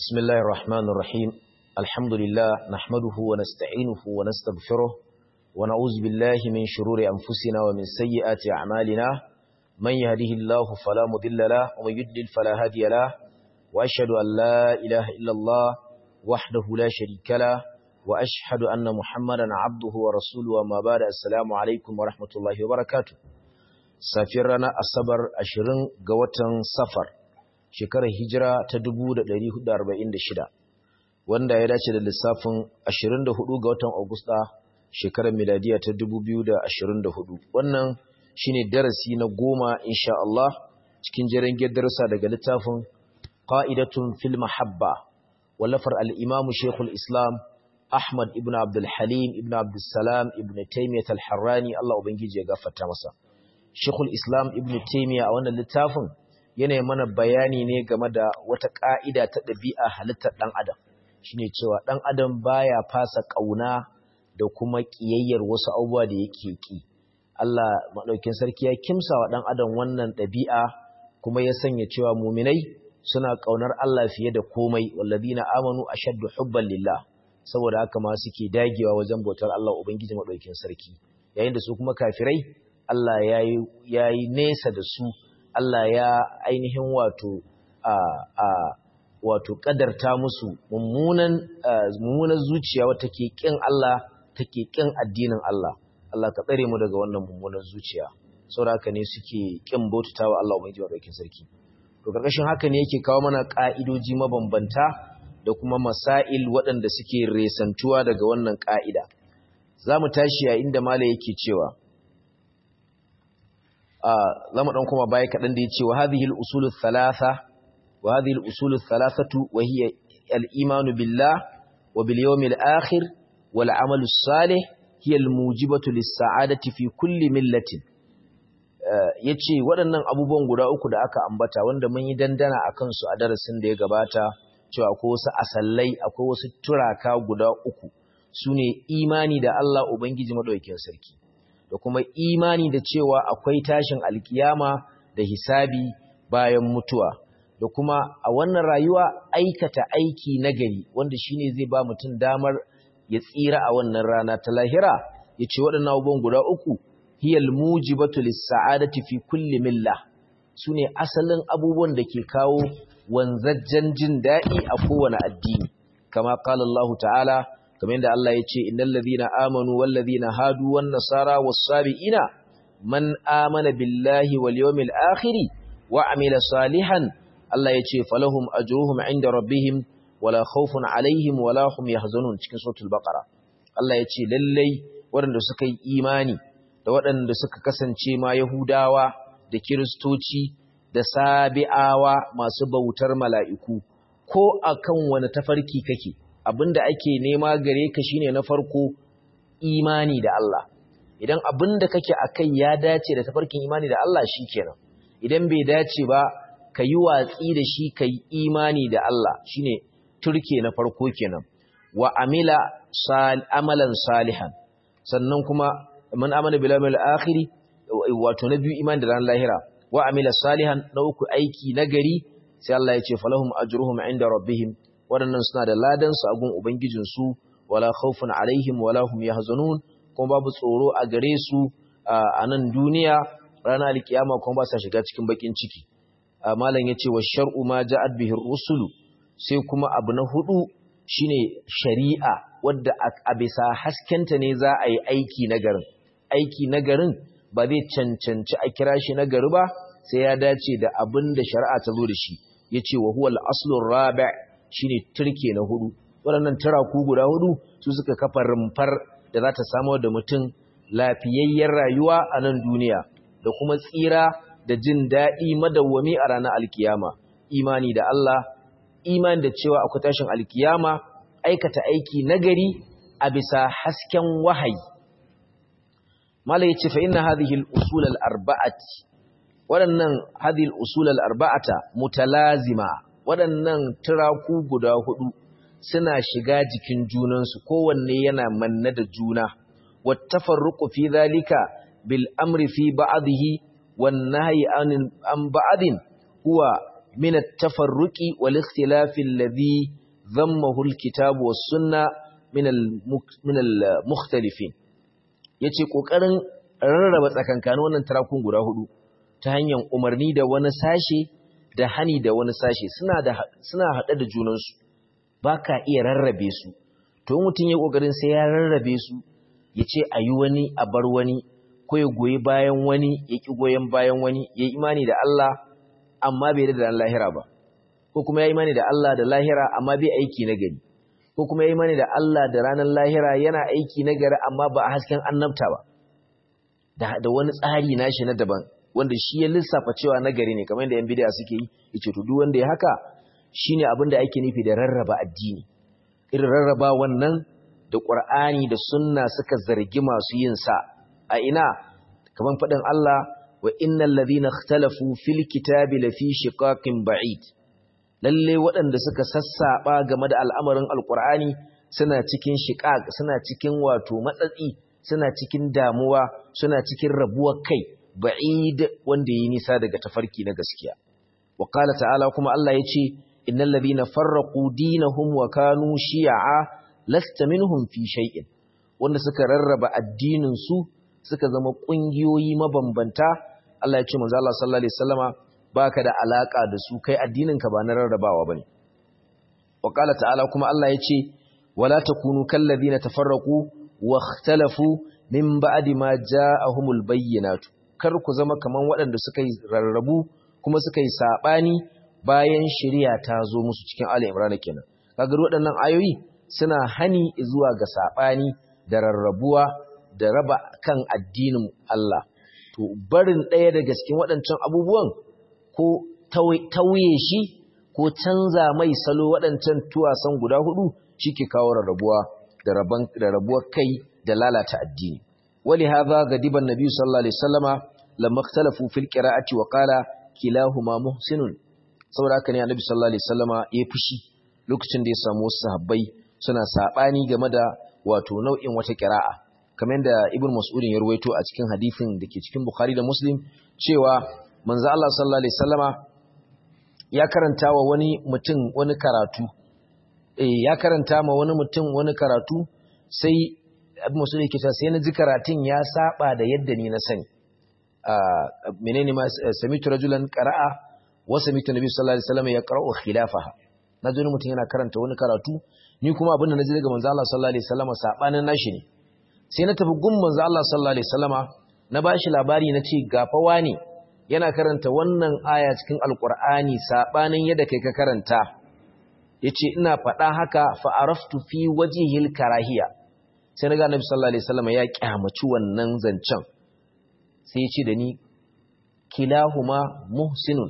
بسم الله الرحمن الرحيم الحمد لله نحمده ونستعينه ونستغفره ونعوذ بالله من شرور أنفسنا ومن سيئات أعمالنا من يهده الله فلا مضل له ومن يضلل فلا هادي له وأشهد أن لا إله إلا الله وحده لا شريك له وأشهد أن محمدا عبده ورسوله وما بعد السلام عليكم ورحمة الله وبركاته سافرنا الصبر أشرن قوة سفر shekarar hijira ta 1446 wanda ya dace da lissafin 24 ga watan Agusta shekarar miladiya ta 2024 wannan shine darasi na goma insha Allah cikin jerin darussa daga littafin qa'idatun fil mahabba wallafar al-imam Sheikhul Islam Ahmad ibn Abdul Halim ibn Abdul Salam ibn Taymiyyah al-Harrani Allah ubangiji ya gafarta masa Sheikhul Islam ibn Taymiyyah a wannan littafin yana mana bayani ne game da wata ƙa'ida ta ɗabi'a halittar ɗan adam shi ne cewa ɗan adam baya fasa ƙauna da kuma ƙiyayyar wasu abubuwa da yake ƙi Allah maɗaukin sarki ya kimsa wa ɗan adam wannan ɗabi'a kuma ya sanya cewa muminai suna ƙaunar Allah fiye da komai wallazina amanu ashaddu hubban lillah saboda haka ma suke dagewa wajen bautar Allah ubangiji maɗaukin sarki yayin da su kuma kafirai Allah ya yi nesa da su Allah ya ainihin wato a a wato kadarta musu mummunan mummunan zuciya wata ke kin Allah take kin addinin Allah Allah ka tsare mu daga wannan mummunan zuciya saboda haka ne suke kin bautawa Allah ubangiji madaukakin sarki to karkashin haka ne yake kawo mana ka'idoji mabambanta da kuma masail waɗanda suke resantuwa daga wannan ka'ida zamu tashi a inda mala yake cewa zamu dan kuma baya kadan da yace wa hadhihi al-usul ath-thalatha wa hadhihi al-usul ath-thalathatu wa hiya al-iman billah wa bil yawm al-akhir wal 'amal as-salih hiya al-mujibatu lis-sa'adati fi kulli millatin yace waɗannan abubuwan guda uku da aka ambata wanda mun yi dandana akan su a darasin da ya gabata cewa akwai wasu asallai akwai wasu turaka guda uku sune imani da Allah ubangiji madaukakin sarki da kuma imani da cewa akwai tashin alkiyama da hisabi bayan mutuwa da kuma a wannan rayuwa aikata aiki nagari wanda shine zai ba mutum damar ya tsira a wannan rana ta lahira yace waɗannan abubuwan guda uku hiyal mujibatu lis-sa'adati fi kulli milla sune asalin abubuwan da ke kawo wanzajjen jin daɗi a kowane addini kama qala Allah ta'ala kamar yadda Allah ya ce innal ladhina amanu wal ladhina hadu wan nasara was sabiina man amana billahi wal yawmil akhir wa amila salihan Allah ya ce falahum ajruhum inda rabbihim wala khawfun alaihim wala hum yahzanun cikin suratul baqara Allah ya ce lallai waɗanda suka yi imani da waɗanda suka kasance ma yahudawa da kiristoci da sabi'awa masu bautar mala'iku ko akan wani tafarki kake abinda ake nema gare ka shine na farko imani da Allah idan abinda kake akai ya dace da tafarkin imani da Allah shikenan idan bai dace ba ka yi watsi da shi ka yi imani da Allah shine turke na farko kenan wa amila sal amalan salihan sannan kuma man amana bil yawmil akhir wato na biyu imani da ran lahira wa amila salihan na uku aiki nagari sai Allah ya ce falahum ajruhum inda rabbihim waɗannan suna da ladansu a gun Ubangijinsu, wala khawfun alaihim wala hum yahzanun kuma babu tsoro a gare su a nan duniya ranar alkiyama kuma ba sa shiga cikin bakin ciki. Malam ya ce wa shar'u ma ja'ad bihi rusulu sai kuma abu na hudu shine shari'a wadda a bisa haskenta ne za a yi aiki na garin. Aiki na garin ba zai cancanci a kira shi na gari ba sai ya dace da abin da shari'a ta zo da shi. Ya ce wa huwa al-aslur rabi' shine turke na hudu waɗannan turaku guda hudu su suka kafa rumfar da za ta samar da mutum lafiyayyen rayuwa a nan duniya da kuma tsira da jin daɗi madawwami a ranar alkiyama imani da Allah imani da cewa akwai tashin alkiyama aikata aiki nagari a bisa hasken wahayi mala yace fa inna hadhihi al-usul al-arba'ati waɗannan hadhihi al-usul al-arba'ata mutalazima waɗannan turaku guda hudu suna shiga jikin junansu kowanne yana manne da juna wattafarruqu fi zalika bil amri fi ba'dihi wan nahyi an ba'din huwa min at-tafarruqi wal ikhtilafi alladhi dhammahu al-kitab was sunna min min al-mukhtalifin yace kokarin rarraba tsakankanin wannan tarakun guda hudu ta hanyar umarni da wani sashe da hani da wani sashe suna da suna hade da junansu baka iya rarrabe su to mutum ya kokarin sai ya rarrabe su yace ayi wani a bar wani ko ya goyi bayan wani ya ki goyen bayan wani ya imani da Allah amma bai da lahira ba ko kuma ya imani da Allah da lahira amma bai aiki na gari ko kuma ya imani da Allah da ranar lahira yana aiki na gari amma ba a hasken annabta ba da wani tsari nashi na daban wanda shi ya lissafa cewa nagari ne kamar da yan bid'a suke yi yace to duk wanda ya haka shine abin da ake nufi da rarraba addini irin rarraba wannan da Qur'ani da sunna suka zargi masu yin sa a ina kamar fadin Allah wa innal ladhina ikhtalafu fil kitabi lafi shiqaqin ba'id lalle waɗanda suka sassaba game da al'amarin alqur'ani suna cikin shiqaq suna cikin wato matsatsi suna cikin damuwa suna cikin rabuwar kai ba'id wanda yi nisa daga tafarki na gaskiya wa qala ta'ala kuma Allah yace innal ladhina farraqu dinahum wa kanu shi'a lasta minhum fi shay'in wanda suka rarraba addinin su suka zama kungiyoyi mabambanta Allah ya ce manzo Allah sallallahu alaihi wasallama baka da alaka da su kai addinin ka ba na rarrabawa bane wa qala ta'ala kuma Allah yace wala takunu kal ladhina tafarraqu واختلفوا من بعد ما جاءهم البينات kar ku zama kaman waɗanda suka yi rarrabu kuma suka yi sabani bayan shari'a ta zo musu cikin Ali Imran kenan kaga waɗannan ayoyi suna hani zuwa ga sabani da rarrabuwa da raba kan addinin Allah to barin ɗaya daga cikin waɗancan abubuwan ko tauye shi ko canza mai salo waɗancan tuwasan guda hudu shike kawo rarrabuwa da rabuwar kai da lalata addini wali hadha gadiba annabi sallallahu alaihi wasallama lamma ikhtalafu fil qira'ati wa qala kilahuma muhsinun saboda haka ne annabi sallallahu alaihi wasallama ya fushi lokacin da ya samu wasu sahabbai suna sabani game da wato nau'in wata qira'a kamar da ibn mas'ud ya ruwaito a cikin hadisin da ke cikin bukhari da muslim cewa manzo Allah sallallahu alaihi wasallama ya karanta wa wani mutum wani karatu ya karanta ma wani mutum wani karatu sai abu masu da kita sai na ji karatun ya saba da yadda ni na sani menene ma samitu rajulan qara'a wa samitu nabi sallallahu alaihi wasallam ya qara'u khilafaha na ji mutum yana karanta wani karatu ni kuma abin da naji daga manzo Allah sallallahu alaihi wasallam sabanin nashi ne sai na tafi gun manzo Allah sallallahu alaihi wasallama na bashi labari na ce gafawa ne yana karanta wannan aya cikin alqur'ani sabanin yadda kai ka karanta yace ina faɗa haka fa araftu fi wajhil karahiya sai naga annabi sallallahu alaihi wasallam ya kyamaci wannan zancen sai yace da ni kilahuma muhsinun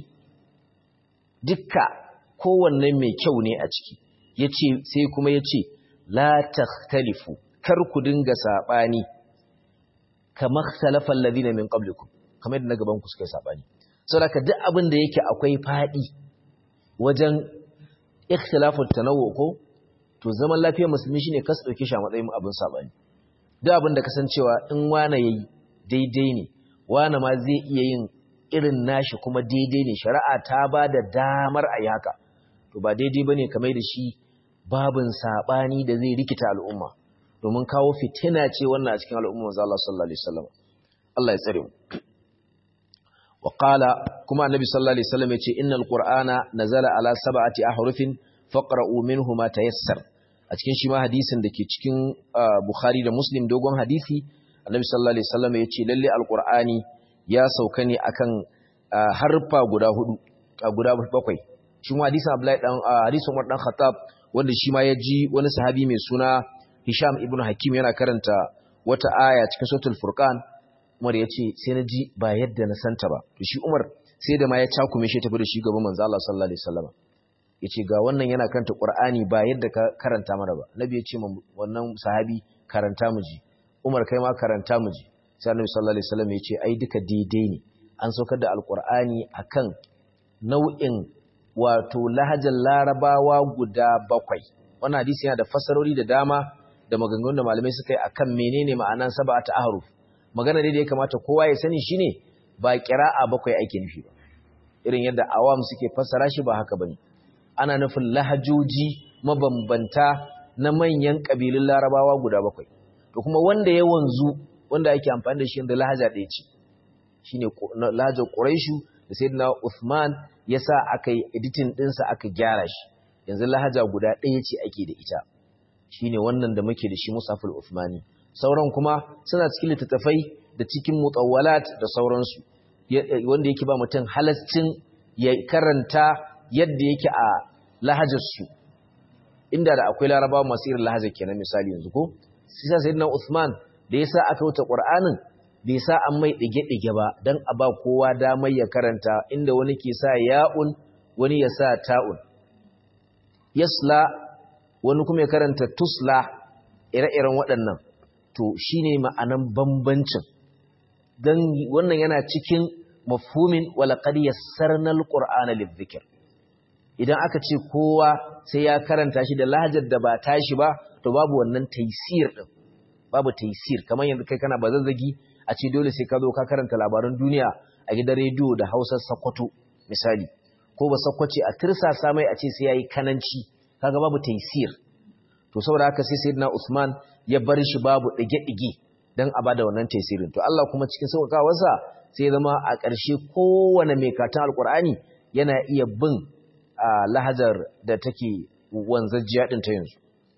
dukka kowanne mai kyau ne a ciki yace sai kuma yace la takhtalifu kar ku dinga sabani kama ikhtalafa alladhina min qablikum kamar yadda na gaban ku suka sabani saboda duk abin da yake akwai fadi wajen ikhtilafut tanawwu ko to zaman lafiyar musulmi shine kas dauke shi a matsayin abin sabani duk abin da kasancewa in wani yayi daidai ne wani ma zai iya yin irin nashi kuma daidai ne shari'a ta ba da damar a haka to ba daidai bane kamar da shi babin sabani da zai rikita al'umma domin kawo fitina ce wannan a cikin al'umma manzo Allah sallallahu alaihi wasallam Allah ya tsare mu wa qala kuma annabi sallallahu alaihi wasallam yace innal qur'ana nazala ala sab'ati ahrufin faqra'u minhu ma tayassar a cikin shi ma hadisin dake cikin bukhari da muslim dogon hadisi annabi sallallahu alaihi wasallam yace lalle alqur'ani ya sauka ne akan harfa guda hudu guda bakwai shi ma hadisin abdullahi dan hadisin umar dan khattab wanda shi ma ya ji wani sahabi mai suna hisham ibn hakim yana karanta wata aya cikin suratul furqan Umar ya ce sai na ji ba yadda na santa ba to shi Umar sai da ma ya cakume shi tafi da shi gaban manzo Allah sallallahu alaihi wasallam yace ga wannan yana karanta Qur'ani ba yadda ka karanta mana ba Nabi ya ce wannan sahabi karanta mu ji Umar kai ma karanta mu ji sai Annabi sallallahu alaihi wasallam ya ce ai duka daidai ne an saukar da Alqur'ani akan nau'in wato lahajar Larabawa guda bakwai wannan hadisi yana da fasarori da dama da maganganun da malamai suka yi akan menene ma'anan sab'atu ahruf magana da ya kamata kowa ya sani shine ba kira'a bakwai ake nufi ba irin yadda awam suke fassara shi ba haka bane ana nufin lahajoji mabambanta na manyan kabilun larabawa guda bakwai to kuma wanda ya wanzu wanda ake amfani da shi da lahaja ɗaya ce shine lahajar quraishu da sayyidina Uthman yasa aka yi editing ɗinsa aka gyara shi yanzu lahaja guda ɗaya ce ake da ita shine wannan da muke da shi musaful Uthmani sauran kuma suna cikin littattafai da cikin mutawwalat da sauransu wanda yake ba mutum halascin ya karanta yadda yake a lahajarsu inda da akwai larabawa masu irin lahajar kenan misali yanzu ko sai sa sayyidina Uthman da yasa aka wuta Qur'anin bai sa an mai dige-dige ba dan a ba kowa damar ya karanta inda wani ke sa ya'un wani ya sa ta'un yasla wani kuma ya karanta tusla ire-iren waɗannan to shine ma'anan bambancin dan wannan yana cikin mafhumin walaqad yassarna alqur'ana lidhikr idan aka ce kowa sai ya karanta shi da lahajar da ba tashi ba to babu wannan taysir din babu taysir kamar yanzu kai kana bazazzagi a ce dole sai ka zo ka karanta labaran duniya a gidan rediyo da Hausar Sokoto misali ko ba Sokoce a tirsasa mai a ce sai yayi kananci kaga babu taysir to saboda haka sai sayyidina Usman ya bar shi babu dige-dige dan a bada wannan taysirin to Allah kuma cikin sauƙaƙawarsa sai zama a ƙarshe kowane mai katon alƙur'ani yana iya bin lahajar da take wanzajjiya ɗin ta yanzu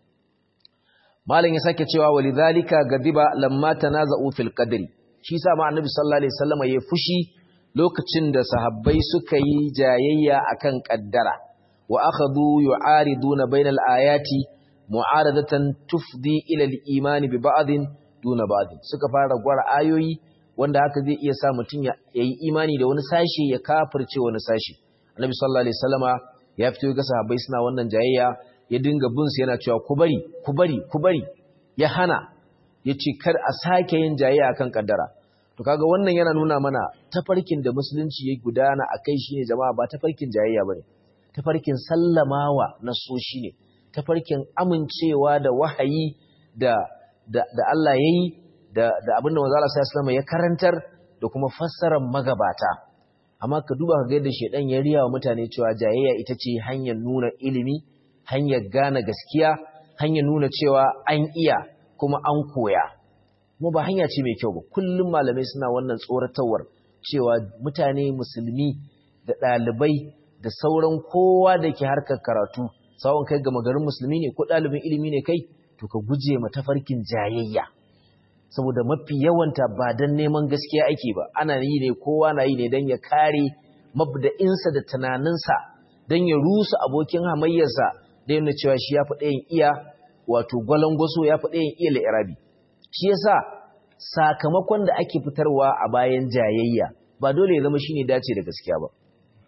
malam ya sake cewa walidhalika gadiba lamma tanaza'u fil qadri shi sa ma annabi sallallahu alaihi wasallam ya fushi lokacin da sahabbai suka yi jayayya akan kaddara wa akhadhu yu'ariduna bainal ayati mu'aradatan tufdi ila al-iman bi ba'dhin duna ba'dhin suka fara gwara ayoyi wanda haka zai iya sa mutum ya yi imani da wani sashi ya kafirce wani sashi annabi sallallahu alaihi wasallama ya fito ga sahabbai suna wannan jayayya ya dinga bin su yana cewa ku bari ku bari ku bari ya hana yace kar a sake yin jayayya akan kaddara to kaga wannan yana nuna mana tafarkin da musulunci ya gudana akai shine jama'a ba tafarkin jayayya bane tafarkin sallamawa nasoshi ne tafarkin amincewa da wahayi da da, da Allah yayi da da abinda manzo Allah sallallahu alaihi ya karantar da kuma fassarar magabata amma ka duba ka ga yadda shedan ya riya wa mutane cewa jayayya ita ce hanyar nuna ilimi hanyar gane gaskiya hanyar nuna cewa an iya kuma an koya kuma ba hanya ce mai kyau ba kullum malamai suna wannan tsoratawar cewa mutane musulmi da ɗalibai da sauran kowa da ke harkar karatu sawon kai gama garin musulmi ne ko ɗalibin ilimi ne kai to ka guje ma tafarkin jayayya saboda mafi yawanta ba don neman gaskiya ake ba ana yi ne kowa na yi ne don ya kare mabda'insa da tunaninsa don ya rusa abokin hamayyarsa da yana cewa shi ya fi ɗayan iya wato gwalangwaso ya fi ɗayan iya la'irabi shi yasa sakamakon da ake fitarwa a bayan jayayya ba dole ya zama shine dace da gaskiya ba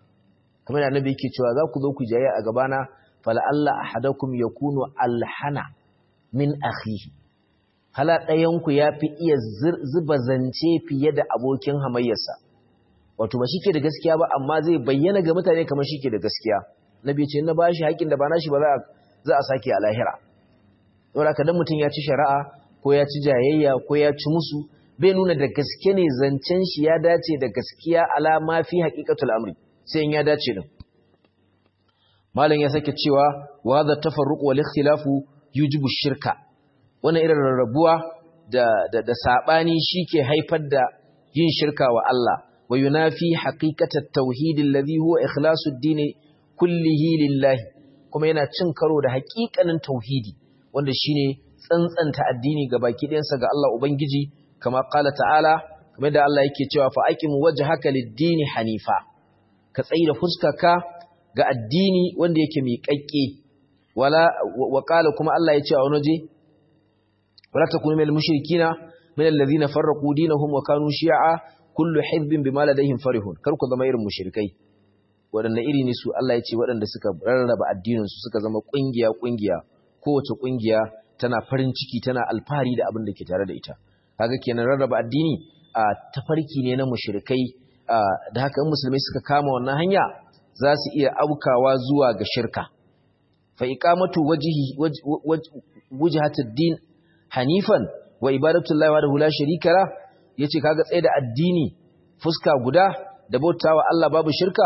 kamar da annabi yake cewa za ku zo ku jayayya a gabana fala Allah ahadakum yakunu alhana min akhihi hala ɗayanku ya fi iya zuba zance fiye da abokin hamayyarsa wato ba shi ke da gaskiya ba amma zai bayyana ga mutane kamar shi ke da gaskiya na biyu ce na ba shi haƙin da ba na shi ba za a sake a lahira saboda ka dan mutum ya ci shari'a ko ya ci jayayya ko ya ci musu bai nuna da gaske ne zancen shi ya dace da gaskiya ala ma fi haqiqatul amri sai in ya dace din malam ya sake cewa wa hadha tafarruq wal ikhtilafu yujibu shirka wannan irin rarrabuwa da da, da sabani shike haifar da yin shirka wa Allah wa yunafi haqiqatat tauhid alladhi huwa ikhlasu ad kullihi lillahi kuma yana cin karo da haƙiƙanin tauhidi wanda shine tsantsanta addini ga baki ɗayansa ga Allah ubangiji kama qala ta'ala kamar da Allah yake cewa fa aqim wajhaka lid-dini hanifa ka tsayi da fuskarka ga addini wanda yake miƙaƙƙe wala wa qala kuma Allah ya ce a wani waje wala takunu minal mushrikina minal ladhina farraqu dinahum wa kanu shi'a kullu hizbin bima ladayhim farihun kar ku zama irin mushrikai waɗanda iri ne su Allah ya ce waɗanda suka rarraba addininsu suka zama ƙungiya-ƙungiya kowace ƙungiya tana farin ciki tana alfahari da abin da ke tare da ita kaga kenan rarraba addini a tafarki ne na mushrikai da haka in musulmai suka kama wannan hanya za su iya aukawa zuwa ga shirka fa iqamatu wajhi wajhatud din hanifan wa ibadatullahi wa la sharika la yace kaga tsaye da addini fuska guda da bautawa Allah babu shirka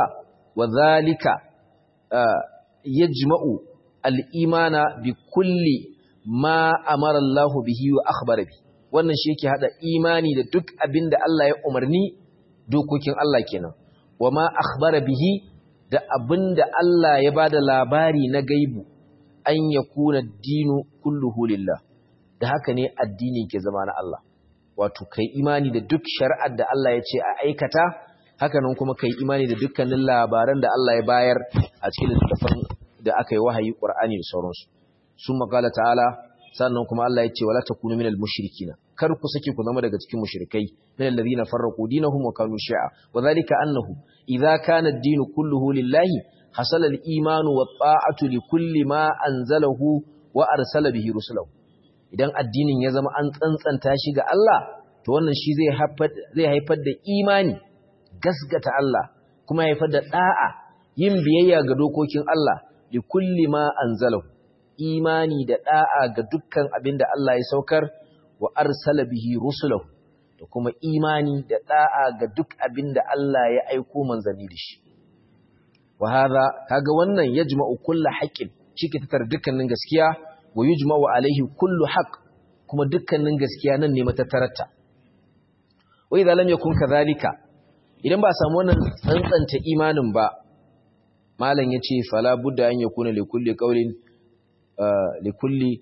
wa zalika yajma'u al-imana bi kulli ma amara Allah bihi wa akhbara bi wannan shi yake hada imani da duk abinda Allah ya umarni dokokin Allah kenan wa ma akhbara bihi da abinda Allah ya bada labari na gaibu an yakuna dinu kulluhu lillah da haka ne addini ke zama na Allah wato kai imani da duk shari'ar da Allah ya ce a aikata hakanan kuma kai imani da dukkanin labaran da Allah ya bayar a cikin littafin da aka yi wahayi Qur'ani da sauransu sun makala ta'ala sannan kuma Allah ya ce wala takunu minal mushrikina kar ku sake ku zama daga cikin mushrikai minal ladina farraqu dinahum wa kanu shi'a wa dhalika annahu idza kana ad-din kulluhu lillahi hasala al-iman wa ta'atu li kulli ma anzalahu wa arsala bihi rusulahu idan addinin ya zama an tsantsanta shi ga Allah to wannan shi zai haifar zai haifar da imani gasgata Allah kuma haifar da da'a yin biyayya ga dokokin Allah li kulli ma anzalahu imani da da'a ga dukkan abin da Allah ya saukar wa arsala bihi rusulahu da kuma imani da da'a ga duk abin da Allah ya aiko manzanni da shi wa hadha kaga wannan yajma'u kullu haqqin shi ke tattara dukkanin gaskiya wa yujma'u alaihi kullu haqq kuma dukkanin gaskiya nan ne matattararta wa idza lam yakun kadhalika idan ba samu wannan tsantsanta imanin ba malam yace fala budda an yakuna li kulli qawlin li kulli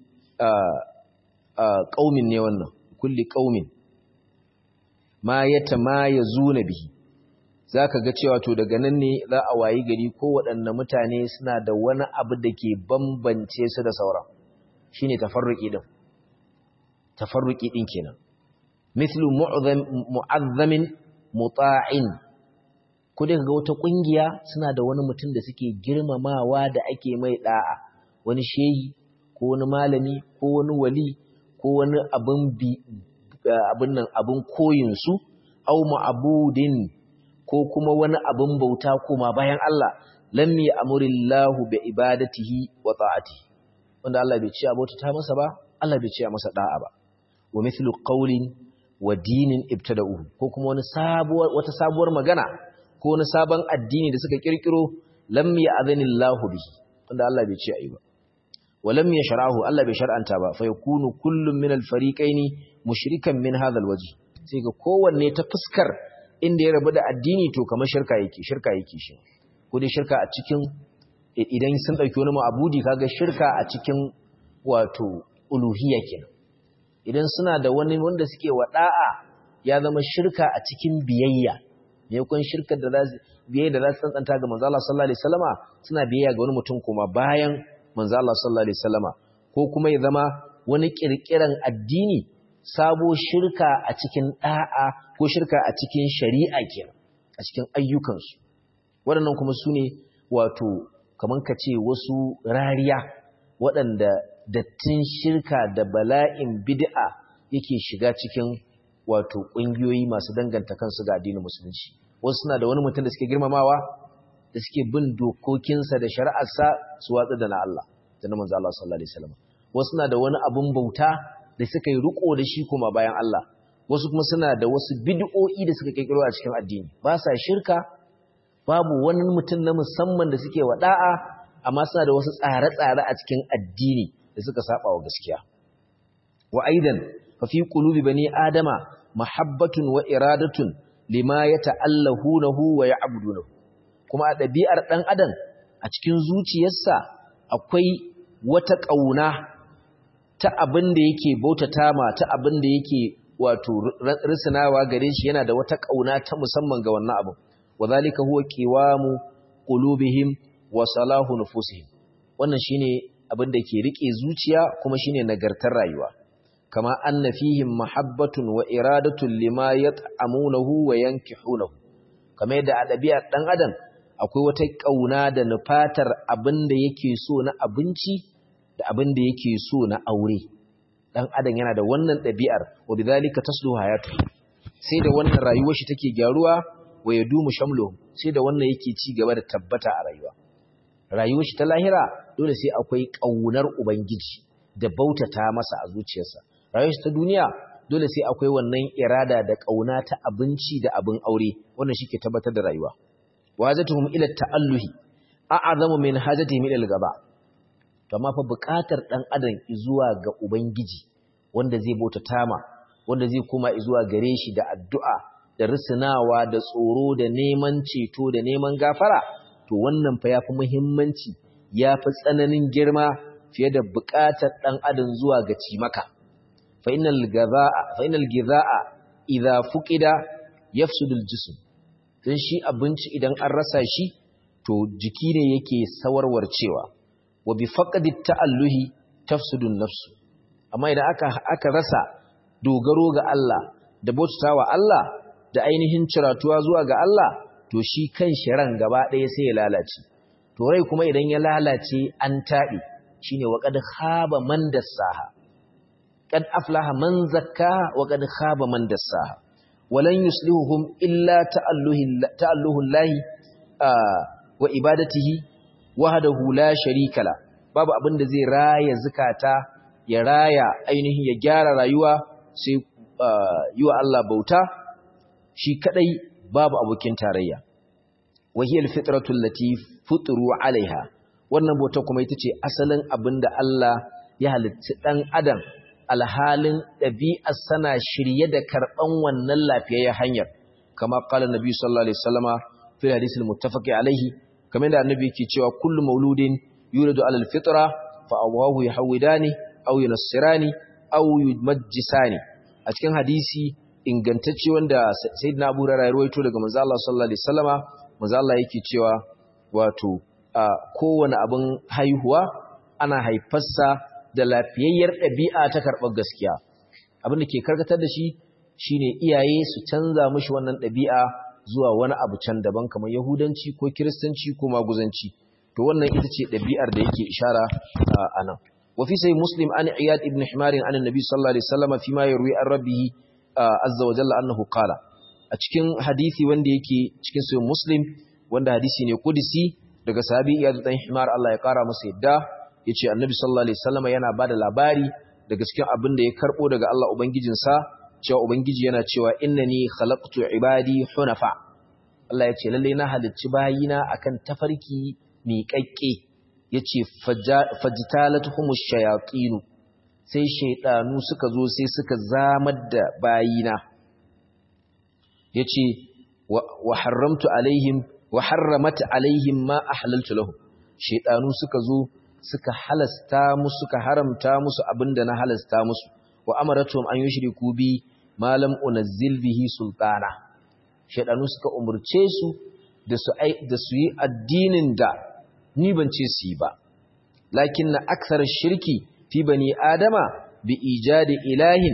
qaumin ne wannan kulli qaumin ma yatamayazuna bihi zaka ga cewa to daga nan ne za a wayi gari ko waɗanne mutane suna da wani abu da ke bambance su da sauran shine tafarruqi din tafarruqi din kenan mithlu mu'azzamin muta'in ko dai ga wata kungiya suna da wani mutum da suke girmamawa da ake mai da'a wani shehi ko wani malami ko wani wali ko wani abin bi abin nan abin koyin su au ma'budin ko kuma wani abin bauta kuma bayan Allah lam ya'murillahu bi ibadatihi wa ta'atihi wanda Allah bai ce abota ta masa ba Allah bai ce masa da'a ba wa mithlu qawlin wa dinin ibtada'uhu ko kuma wani sabuwar wata sabuwar magana ko wani sabon addini da suka kirkiro lam ya'zanillahu bihi wanda Allah bai ce ayi ba wa lam yashrahu Allah bai shar'anta ba fa yakunu kullun min al-fariqaini mushrikan min hadha al-wajh sai ga kowanne ta fuskar inda ya rabu da addini to kamar shirka yake shirka yake shi ko dai shirka a cikin idan sun dauki wani ma'budi kaga shirka a cikin wato uluhiyya kenan idan suna da wani wanda suke wada'a ya zama shirka a cikin biyayya ne kun shirkar da za biyayya da za su tsantsanta ga manzo Allah sallallahu alaihi wasallama suna biyayya ga wani mutum kuma bayan manzo Allah sallallahu alaihi wasallama ko kuma ya zama wani kirkiran addini sabo shirka a cikin da'a ko shirka a cikin shari'a kenan a cikin ayyukansu waɗannan kuma su ne wato kaman ka ce wasu rariya waɗanda dattin shirka da bala'in bid'a yake shiga cikin wato ƙungiyoyi masu danganta kansu ga addinin musulunci wasu suna da wani mutum da suke girmamawa da suke bin dokokinsa da shari'arsa su watsa da na Allah da na manzo Allah sallallahu alaihi wasallam wasu suna da wani abun bauta da suka yi riko da shi kuma bayan Allah wasu kuma suna da wasu bid'o'i da suka kirkiro a cikin addini ba sa shirka babu wani mutum na musamman da suke wada'a amma suna da wasu tsare-tsare a cikin addini da suka saba wa gaskiya wa aidan fa fi qulubi bani adama mahabbatun wa iradatun lima yata'allahunahu wa ya'budunahu kuma a ɗabi'ar ɗan adam a cikin zuciyarsa akwai wata ƙauna ta abin da yake bautata ma ta abin da yake wato risinawa gare shi yana da wata ƙauna ta musamman ga wannan abin wa zalika huwa qiwamu qulubihim wa salahu nufusihim wannan shine abin da ke rike zuciya kuma shine nagartar rayuwa kama anna fihim mahabbatun wa iradatun lima yat'amunahu wa yankihunahu kamar yadda a ɗabi'ar ɗan adam akwai wata ƙauna da nufatar abin da yake so na abinci da abin da yake so na aure ɗan adam yana da wannan ɗabi'ar wa bidhalika taslu hayatu sai da wannan rayuwar shi take gyaruwa wa yadumu shamlu sai da wannan yake ci gaba da tabbata a rayuwa rayuwar shi ta lahira dole sai akwai ƙaunar ubangiji da bautata masa a zuciyarsa rayuwar shi ta duniya dole sai akwai wannan irada da ƙauna ta abinci da abin aure wannan shi ke tabbatar da rayuwa wa hajatuhum ila ta'alluhi a'azamu min hajatihim ila al-gaba to amma fa buƙatar dan adam zuwa ga ubangiji wanda zai bauta tama wanda zai kuma zuwa gare shi da addu'a da risinawa da tsoro da neman ceto da neman gafara to wannan fa yafi muhimmanci yafi tsananin girma fiye da buƙatar dan adam zuwa ga cimaka fa innal gazaa fa innal gizaa idza fuqida yafsudu al-jism dan shi abinci idan an rasa shi to jiki ne yake sawarwarcewa wa bi faqdi ta'alluhi tafsudu an-nafs amma idan aka aka rasa dogaro ga Allah da bautawa Allah da ainihin ciratuwa zuwa ga Allah to shi kan ran gaba ɗaya sai ya lalace to rai kuma idan ya lalace an taɓe shine wa qad khaba man dassaha qad aflaha man zakkaha wa qad khaba man dassaha walan yuslihuhum illa ta'alluhi ta'alluhu llahi wa ibadatihi wahdahu la sharika la babu abin da zai raya zakata ya raya ainihin ya gyara rayuwa sai yi wa Allah bauta shi kadai babu abokin tarayya wahiyar fitratul lati futuru alaiha wannan bauta kuma ita ce asalin abin da Allah ya halitta dan adam alhalin ɗabi'ar sana shirye da karɓan wannan lafiyayyen hanyar kama qala nabi sallallahu alaihi wasallama fi hadisil muttafaqi alaihi kamar da annabi yake cewa kullu mauludin yuladu alal fitra fa awahu yahwidani aw yunassirani aw yumajjisani a cikin hadisi ingantacce wanda sayyidina Abu Hurairah ya rawaito daga manzo Allah sallallahu alaihi wasallama manzo Allah yake cewa wato kowane abin haihuwa ana haifarsa da lafiyayyar ɗabi'a ta karɓar gaskiya abin da ke karkatar da shi shine iyaye su canza mishi wannan ɗabi'a zuwa wani abu can daban kamar yahudanci ko kiristanci ko maguzanci to wannan ita ce ɗabi'ar da yake ishara a nan وفي سي مسلم عن عياد ابن حمار عن النبي صلى الله عليه وسلم فيما يروي عن ربه عز وجل أنه قال a cikin hadisi wanda yake cikin sayin muslim wanda hadisi ne kudisi daga sahabi iyadu dan himar Allah ya kara masa yadda yace annabi sallallahu alaihi wasallam yana bada labari daga cikin abin da ya karbo daga Allah ubangijinsa cewa ubangiji yana cewa innani khalaqtu ibadi hunafa Allah ya ce lalle na halicci bayina akan tafarki miƙaƙƙe yace fajtalatuhumus shayatin sai shaydanu suka zo sai suka zamar da bayina yace wa haramtu alaihim wa harramat alaihim ma ahlaltu lahum shaydanu suka zo suka halasta musu suka haramta musu abinda na halasta musu wa amaratuhum an yushriku bi ma lam unazzil bihi sultana shaydanu suka umurce su da su da su yi addinin da ni ban ce su yi ba lakin na aksar shirki fi bani adama bi ijadi ilahin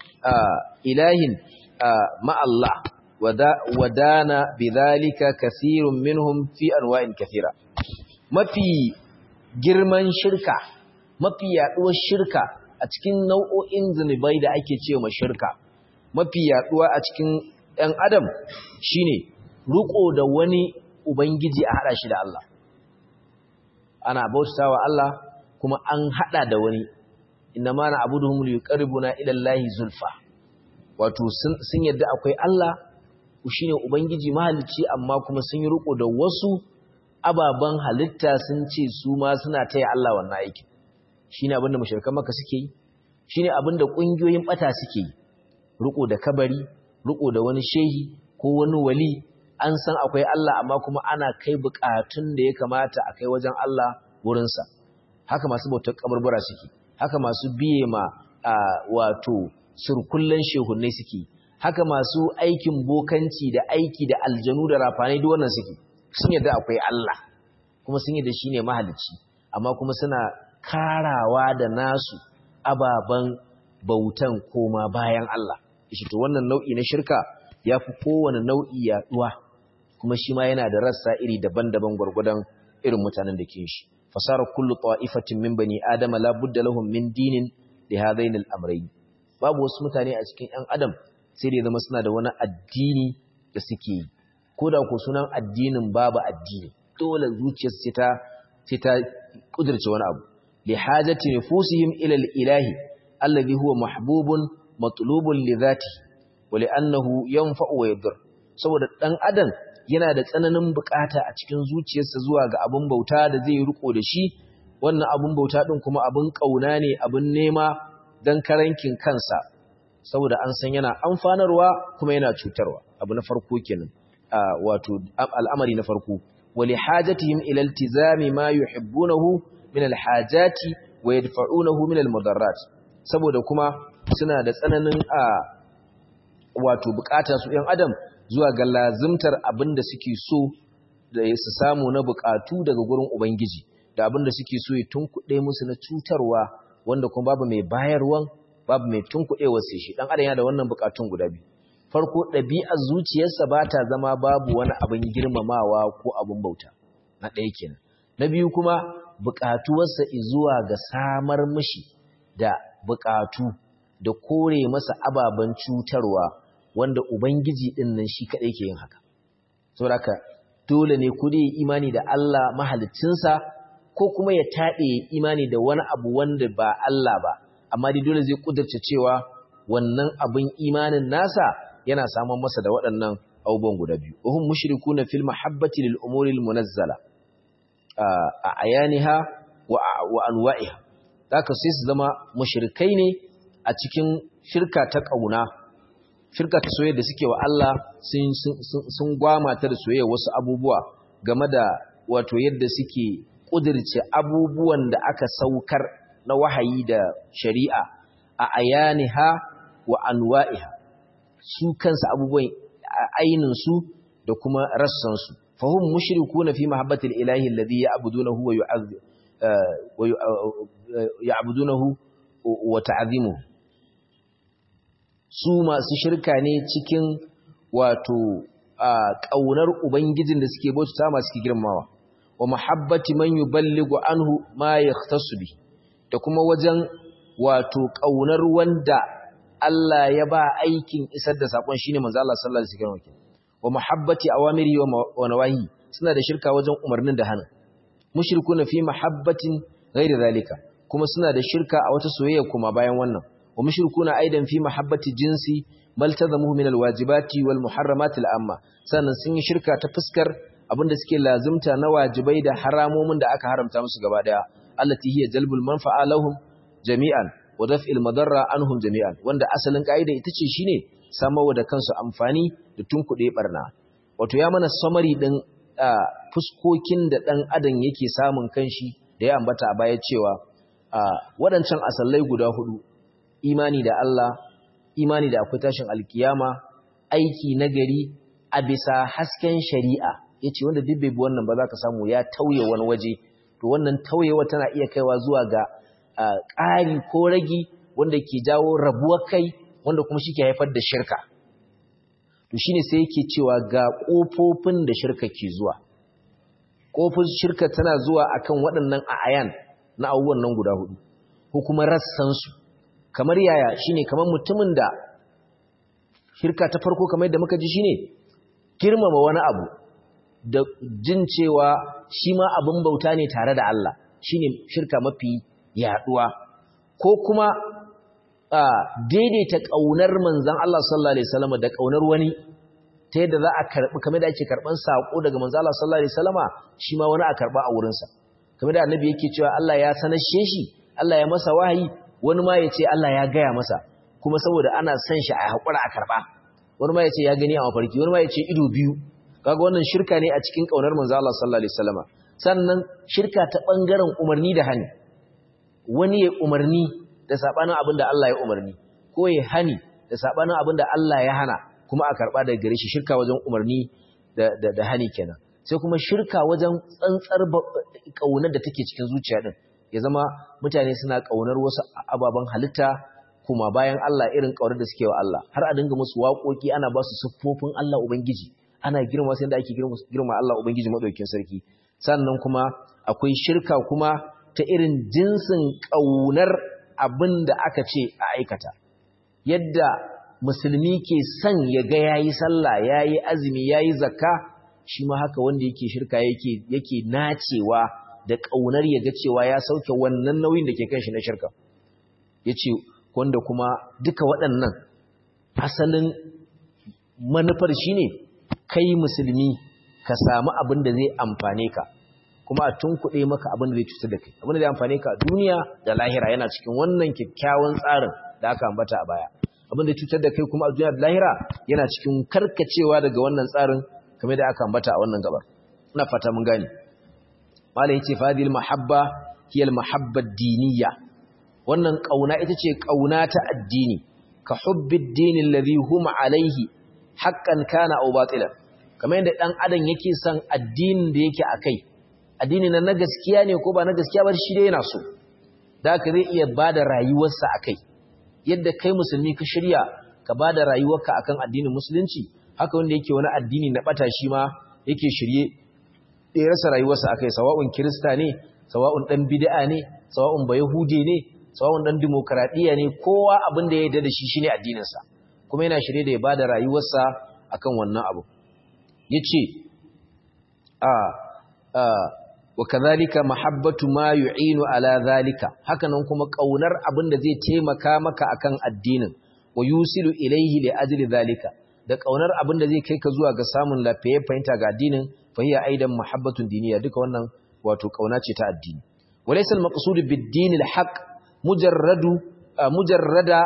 ilahin ma Allah wadana bidhalika kathirun minhum fi anwa'in kathira mafi girman shirka mafi yaduwar shirka a cikin nau'o'in zunubai da ake cewa shirka mafi yaduwa a cikin ɗan adam shine ruko da wani ubangiji a hada shi da Allah ana bautawa Allah kuma an hada da wani inna ma na abuduhum liqarribuna ila Allahi zulfa wato sun yadda akwai Allah shine ubangiji mahalicci amma kuma sun yi riko da wasu ababan halitta sun ce su ma suna taya Allah wannan aiki shine abinda mushrikan Makka suke yi shine abinda kungiyoyin bata suke yi riko da kabari riko da wani shehi ko wani wali an san akwai Allah amma kuma ana kai bukatun da ya kamata a kai wajen Allah wurinsa haka masu bautar kaburbura suke haka masu biye ma wato surkullen shehunai suke haka masu aikin bokanci da aiki da aljanu da rafanai duk wannan suke sun yadda akwai Allah kuma sun yadda shine mahalicci amma kuma suna karawa da nasu ababan bautan koma bayan Allah shi to wannan nau'i na shirka yafi kowane nau'i yaduwa kuma shi ma yana da rassa iri daban-daban gwargwadon irin mutanen da ke shi fasara kullu ta'ifatin min bani adama la budda lahum min dinin li hadain al-amrayn babu wasu mutane a cikin ɗan adam sai da zama suna da wani addini da suke yi ko da ko sunan addinin babu addini dole zuciyar sai ta sai ta kudirce wani abu li hajati nufusihim ila al-ilahi alladhi huwa mahbubun matlubun li dhatihi wa li annahu yanfa'u wa yadur saboda dan adam yana da tsananin bukata a cikin zuciyarsa zuwa ga abin bauta da zai riko da shi wannan abin bauta din kuma abin kauna ne abin nema dan karankin kansa saboda an san yana amfanarwa kuma yana cutarwa abu na farko kenan wato al'amari na farko wali hajatihim ila iltizami ma yuhibbunahu min alhajati wa yadfa'unahu min almudarrat saboda kuma suna da tsananin a wato bukata su ɗan adam zuwa ga lazimtar abin da suke so da su samu na bukatu daga gurin ubangiji da abin da suke so ya tunkuɗe musu na cutarwa wanda kuma babu mai bayarwan babu mai tunkuɗewa sai shi ɗan adam yana da wannan bukatun guda biyu farko ɗabi'ar zuciyarsa ba ta zama babu wani abin girmamawa ko abin bauta na ɗaya kenan na biyu kuma bukatuwarsa zuwa ga samar mishi da bukatu da kore masa ababen cutarwa wanda Ubangiji ɗin nan shi kaɗai ke yin haka. Saboda haka dole ne ku dai imani da Allah mahalicinsa ko kuma ya taɗe imani da wani abu wanda ba Allah ba, amma dai dole zai ƙudurce cewa wannan abin imanin nasa yana samun masa da waɗannan abubuwan guda biyu. Uhun mushriku na fil mahabbati lil umuril munazzala a ayaniha wa anwa'iha. Zaka sai su zama mushrikai ne a cikin shirka ta ƙauna. shirka ta soyayya da suke wa Allah sun gwama ta da soyayya wasu abubuwa game da wato yadda suke ƙudirce abubuwan da aka saukar na wahayi da shari'a a ayaniha wa anwa'iha su kansu abubuwan ainihinsu da kuma rassansu fahim mushrikuna fi mahabbatil ilahi alladhi ya'budunahu wa yu'azzimu wa ya'budunahu wa ta'zimuhu su masu shirka ne cikin wato ƙaunar ubangijin da suke bauta masu suke girmawa wa mahabbati man yuballighu anhu ma yahtasu bi da kuma wajen wato ƙaunar wanda Allah ya ba aikin isar da sakon shine manzo Allah sallallahu alaihi wasallam wa mahabbati awamiri wa nawahi suna da shirka wajen umarnin da hana mushrikuna fi mahabbatin ghairi zalika kuma suna da shirka a wata soyayya kuma bayan wannan ومشركون أيضا في محبة الجنس ما التزمه من الواجبات والمحرمات الأمة sannan sun yi shirka ta fuskar abinda suke lazimta na wajibai da haramomin da aka haramta musu gaba daya allati hiya jalbul manfa'a lahum jami'an wa daf'il madarra anhum jami'an wanda asalin kaida ita ce shine samarwa da kansu amfani da tunkuɗe barna wato ya mana summary din fuskokin da dan adam yake samun kanshi da ya ambata a baya cewa waɗancan asallai guda hudu imani da Allah, imani da akwai tashin alkiyama, aiki nagari a bisa hasken shari'a, ya ce wanda duk bai bi wannan ba za ka samu ya tauye wani waje, to wannan tauyewa tana iya kaiwa zuwa ga ƙari ko ragi wanda ke jawo rabuwar kai wanda kuma shi ke haifar da shirka. To shi ne sai yake cewa ga ƙofofin da shirka ke zuwa. Ƙofofin shirka tana zuwa akan waɗannan a'ayan na abubuwan nan guda hudu, ko kuma rassansu. kamar yaya shine kamar mutumin da shirka ta farko kamar yadda muka ji shine girmama wani abu da jin cewa shi ma abin bauta ne tare da Allah shine shirka mafi yaduwa ko kuma daidaita kaunar manzon Allah sallallahu alaihi wasallam da kaunar wani ta yadda za a karbi kamar da ake karban sako daga manzon Allah sallallahu alaihi wasallama shi ma wani a karba a wurinsa kamar da annabi yake cewa Allah ya sanashe shi Allah ya masa wahayi wani ma ya ce Allah ya gaya masa kuma saboda ana son shi a haƙura a karɓa wani ma ya ce ya gani a mafarki wani ma ya ce ido biyu kaga wannan shirka ne a cikin ƙaunar manzo Allah sallallahu alaihi wasallama sannan shirka ta ɓangaren umarni da hani wani ya umarni da sabanin abin da Allah ya umarni ko ya hani da sabanin abin da Allah ya hana kuma a karɓa daga gare shi shirka wajen umarni da da, da hani kenan sai kuma shirka wajen tsantsar ƙaunar da take cikin zuciya din ya zama mutane suna ƙaunar wasu ababen halitta kuma bayan Allah irin ƙaunar da suke wa Allah har a dinga musu waƙoƙi ana ba su siffofin Allah Ubangiji ana girma sai da ake girma Allah Ubangiji madaukakin sarki sannan kuma akwai shirka kuma ta irin jinsin ƙaunar abin da aka ce a aikata yadda musulmi ke son ya ga yayi sallah yayi azumi yayi zakka shi ma haka wanda yake shirka yake yake nacewa da ƙaunar ya ga cewa ya sauke wannan nauyin da ke kan shi na shirka ya ce wanda kuma duka waɗannan asalin manufar shi ne kai musulmi ka samu abin da zai amfane ka kuma a tunkuɗe maka abin da zai cutar da kai abin da zai amfane ka duniya da lahira yana cikin wannan kyakkyawan tsarin da aka ambata a baya abin da cutar da kai kuma a duniya da lahira yana cikin karkacewa daga wannan tsarin kamar da aka ambata a wannan gabar ina fata mun gane malai yace fadil mahabba hiya al mahabba diniyya wannan kauna ita ce kauna ta addini ka hubbid dini alladhi hum alaihi haqqan kana aw batilan kamar yadda dan adam yake son addinin da yake akai addini na na gaskiya ne ko ba na gaskiya ba shi dai yana so da ka zai iya bada rayuwarsa akai yadda kai musulmi ka shirya ka bada rayuwarka akan addinin musulunci haka wanda yake wani addini na bata shi ma yake shirye ya rasa rayuwarsa akai sawa'un kirista ne sawa'un dan bid'a ne sawa'un bayahude ne sawa'un dan demokradiya ne kowa abin da ya yarda da shi shine addinin sa kuma yana shirye da ya bada rayuwarsa akan wannan abu yace a a wa kadhalika mahabbatu ma yu'inu ala zalika hakanan kuma kaunar abin da zai taimaka maka akan addinin wa yusilu ilayhi li ajli zalika da kaunar abin da zai kai ka zuwa ga samun lafiya fahimta ga addinin fa hiya aidan mahabbatun diniya duka wannan wato kauna ce ta addini walaysa al-maqsud bid-din al-haq mujarradu mujarrada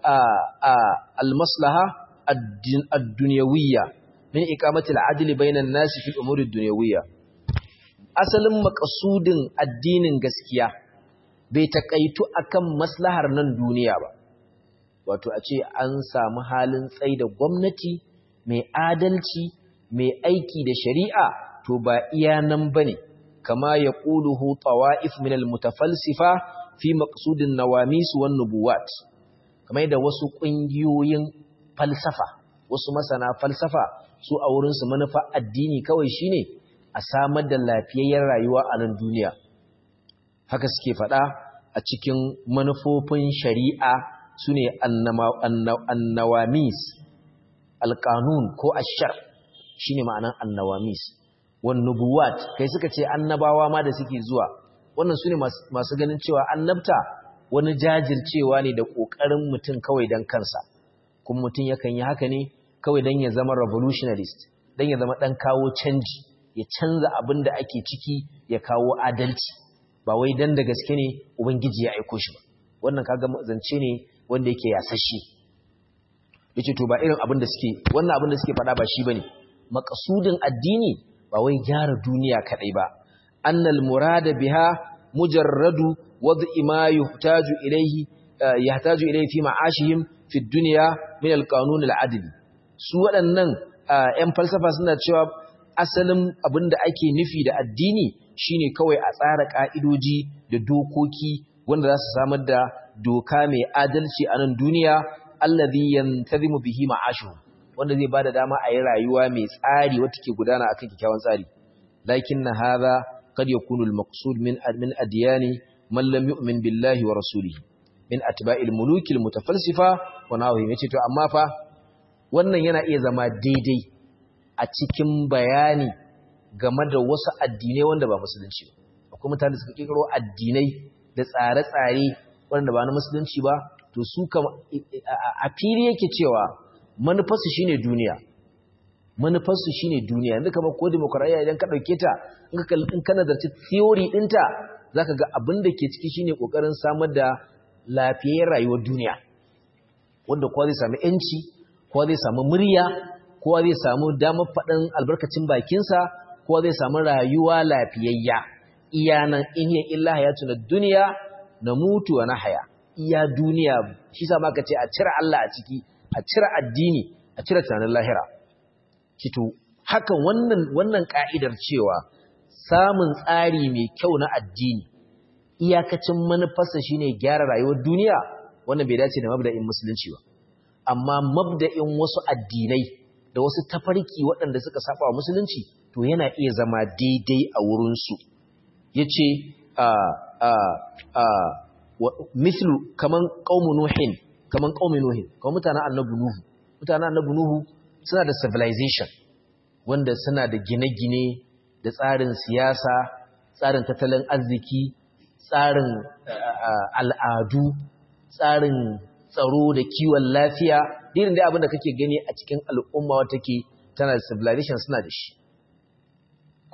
al-maslaha ad-dunyawiyya min iqamati al-adl bayna an-nas fi al-umur ad-dunyawiyya asalin maqsudin addinin gaskiya bai takaitu akan maslahar nan duniya ba wato a ce an samu halin tsaida gwamnati mai adalci mai aiki da shari'a to ba iya nan bane kama ya quluhu tawa'if min al-mutafalsifa fi maqsudin nawamis wan nubuwat kamar da wasu kungiyoyin falsafa wasu masana falsafa su a wurin su manufa addini kawai shine a samar da lafiyayyar rayuwa a nan duniya haka suke faɗa a cikin manufofin shari'a su ne annawamis alƙanun ko ashar shi ne ma'anan annawamis wani nubuwat kai suka ce annabawa ma da suke zuwa wannan su ne masu ganin cewa annabta wani jajircewa ne da ƙoƙarin mutum kawai don kansa kuma mutum yakan yi haka ne kawai don ya zama revolutionarist don ya zama ɗan kawo canji ya canza abin da ake ciki ya kawo adalci ba wai don da gaske ne ubangiji ya aiko shi ba wannan kaga zance ne wanda yake yasashe yace to ba irin abin da suke wannan abin da suke faɗa ba shi bane maqsudin addini ba wai gyara duniya kadai ba annal murada biha mujarradu wad'i ma yuhtaju ilayhi yahtaju ilayhi fi ma'ashihim fi dunya min al-qanun al-adl su waɗannan ƴan falsafa suna cewa asalin abin da ake nufi da addini shine kawai a tsara ka'idoji da dokoki wanda za su samar da doka mai adalci a nan duniya allazi yantazimu bihi ma'ashu wanda zai bada dama a yi rayuwa mai tsari wacce ke gudana akan kikkiawan tsari lakinna hadha qad yakunu al-maqsud min min adyani man lam yu'min billahi wa rasulihi min atba'il muluki al-mutafalsifa wa nahwihim yace to amma fa wannan yana iya zama daidai a cikin bayani game da wasu addinai wanda ba musulunci ba akwai mutane da suka kirkiro addinai da tsare-tsare wanda ba na musulunci ba to su kama a fili yake cewa manufarsu shine duniya manufarsu shine duniya yanzu kamar ko demokradiyya idan ka dauke ta in ka nazarci theory dinta zaka ga abin da ke ciki shine kokarin samar da lafiyayyar rayuwar duniya wanda kowa zai samu yanci kowa zai samu murya kowa zai samu damar faɗin albarkacin bakinsa kowa zai samu rayuwa lafiyayya iyanan in hiya illa hayatun duniya na mutu wa na haya iya duniya shi sa maka ce a cire Allah a ciki a cire addini a cire tunanin lahira kito hakan wannan wannan ka'idar cewa samun tsari mai kyau na addini iyakacin manufarsa shine gyara rayuwar duniya wannan bai dace da mabda'in musulunci ba amma mabda'in wasu addinai da wasu tafarki waɗanda suka saba wa musulunci to yana iya zama daidai a wurinsu yace a a a mislu kaman qaumu nuhin kaman qaumi nuhin kaman mutanen annabi nuhu mutanen annabi nuhu suna da civilization wanda suna da gine-gine da tsarin siyasa tsarin tattalin arziki tsarin al'adu tsarin tsaro da kiwon lafiya irin da abin da kake gani a cikin al'umma wata ke tana da civilization suna da shi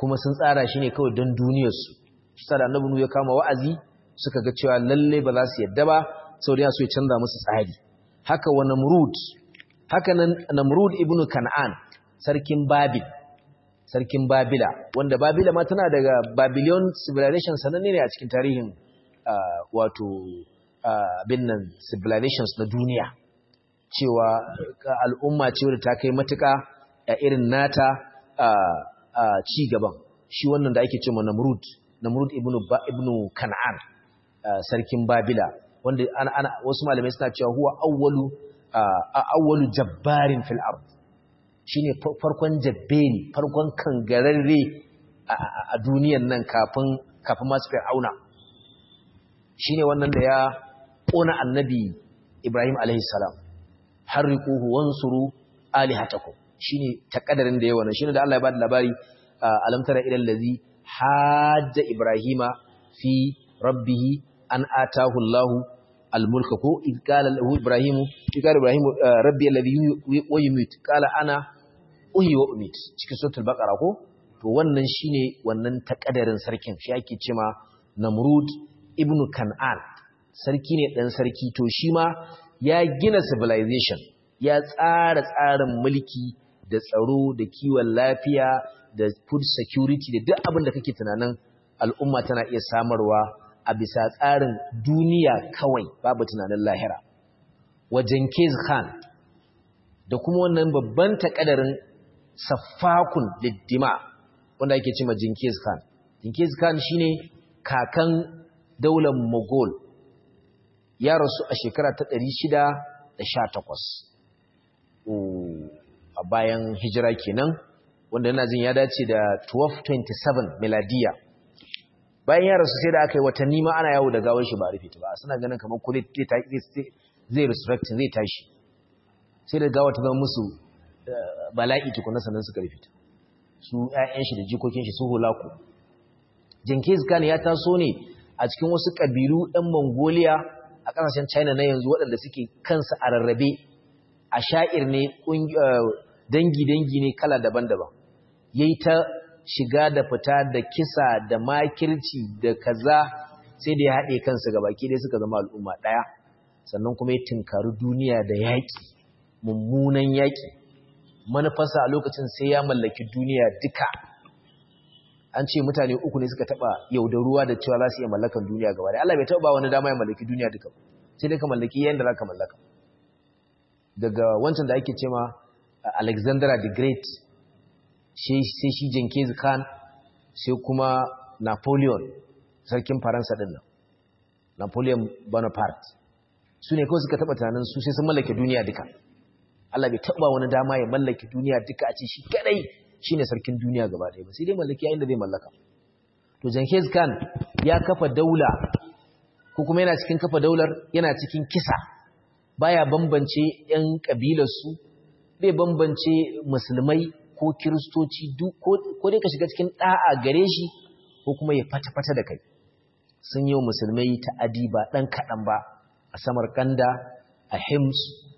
kuma sun tsara shi ne kawai don duniyarsu shi da annabi nu ya kama wa'azi suka ga cewa lalle ba za su yadda ba saboda ya so ya canza musu tsari haka wa namrud haka nan namrud ibnu kan'an sarkin babil sarkin babila wanda babila ma tana daga babylon civilization sananne ne a cikin tarihin wato bin nan civilizations na duniya cewa al'umma ce wadda ta kai matuka a irin nata ci gaban shi wannan da ake ce ma namrud namrud ibnu ibnu kan'an sarkin babila wanda ana wasu malamai suna cewa huwa awwalu awwalu jabbarin fil ard shine farkon jabberi farkon kangararre a duniyan nan kafin kafin masu fir'auna shine wannan da ya kona annabi Ibrahim alaihi salam harriquhu wansuru alihatakum shine takaddarin da yawa shine da Allah ya bada labari alam tara ila allazi hajja ibrahima fi rabbih an atahu Allahu al-mulka ko id qala lahu ibrahim qala ibrahim rabbi alladhi yumit qala ana uhi wa umit cikin suratul baqara ko to wannan shine wannan takadarin sarkin shi ake cewa namrud ibnu kan'an sarki ne dan sarki to shi ma ya gina civilization ya tsara tsarin mulki da tsaro da kiwon lafiya da food security da duk abin da kake tunanin al'umma tana iya samarwa a bisa tsarin duniya kawai babu tunanin lahira wa Genghis Khan da kuma wannan babban takadarin safakun liddima wanda ake cewa Genghis Khan Genghis Khan shine kakan daular Mughal ya rasu a shekara ta 618 a bayan hijira kenan wanda yana jin ya dace da 1227 miladiya bayan ya rasu sai da aka yi watanni ma ana yawo da gawar shi ba rufe ta ba suna ganin kamar kulit zai resurrecting zai tashi sai da gawar ta zama musu bala'i tukuna sannan suka rufe ta su ƴaƴan shi da jikokin shi su hulaku Genghis Khan ya taso ne a cikin wasu kabilu ɗan Mongolia a ƙasashen China na yanzu waɗanda suke kansu a rarrabe a sha'ir ne dangi-dangi ne kala daban-daban yayi ta shiga da fita da kisa da makirci da kaza sai da ya haɗe kansu ga baki dai suka zama al'umma ɗaya sannan kuma ya tinkari duniya da yaƙi mummunan yaƙi manufarsa a lokacin sai ya mallaki duniya duka an ce mutane uku ne suka taɓa yaudaruwa da cewa za su iya mallakan duniya gaba da Allah bai taɓa ba wani dama ya mallaki duniya duka sai dai ka mallaki yadda za ka mallaka daga wancan da ake ce ma Alexander the Great sai shi Genghis Khan sai kuma Napoleon sarkin Faransa din nan Napoleon Bonaparte su ne kawai suka taba tunanin su sai sun mallake duniya duka Allah bai taba wani dama ya mallake duniya duka a ce shi kadai shine sarkin duniya gaba ɗaya ba sai dai mallaki yayin da zai mallaka to Genghis Khan ya kafa daula ko kuma yana cikin kafa daular yana cikin kisa baya bambance ƴan kabilarsu bai bambance musulmai ko kiristoci ko dai ka shiga cikin ɗa'a gare shi ko kuma ya fata-fata da kai sun yi wa musulmai ta'adi ba ɗan kaɗan ba a samarkanda a hims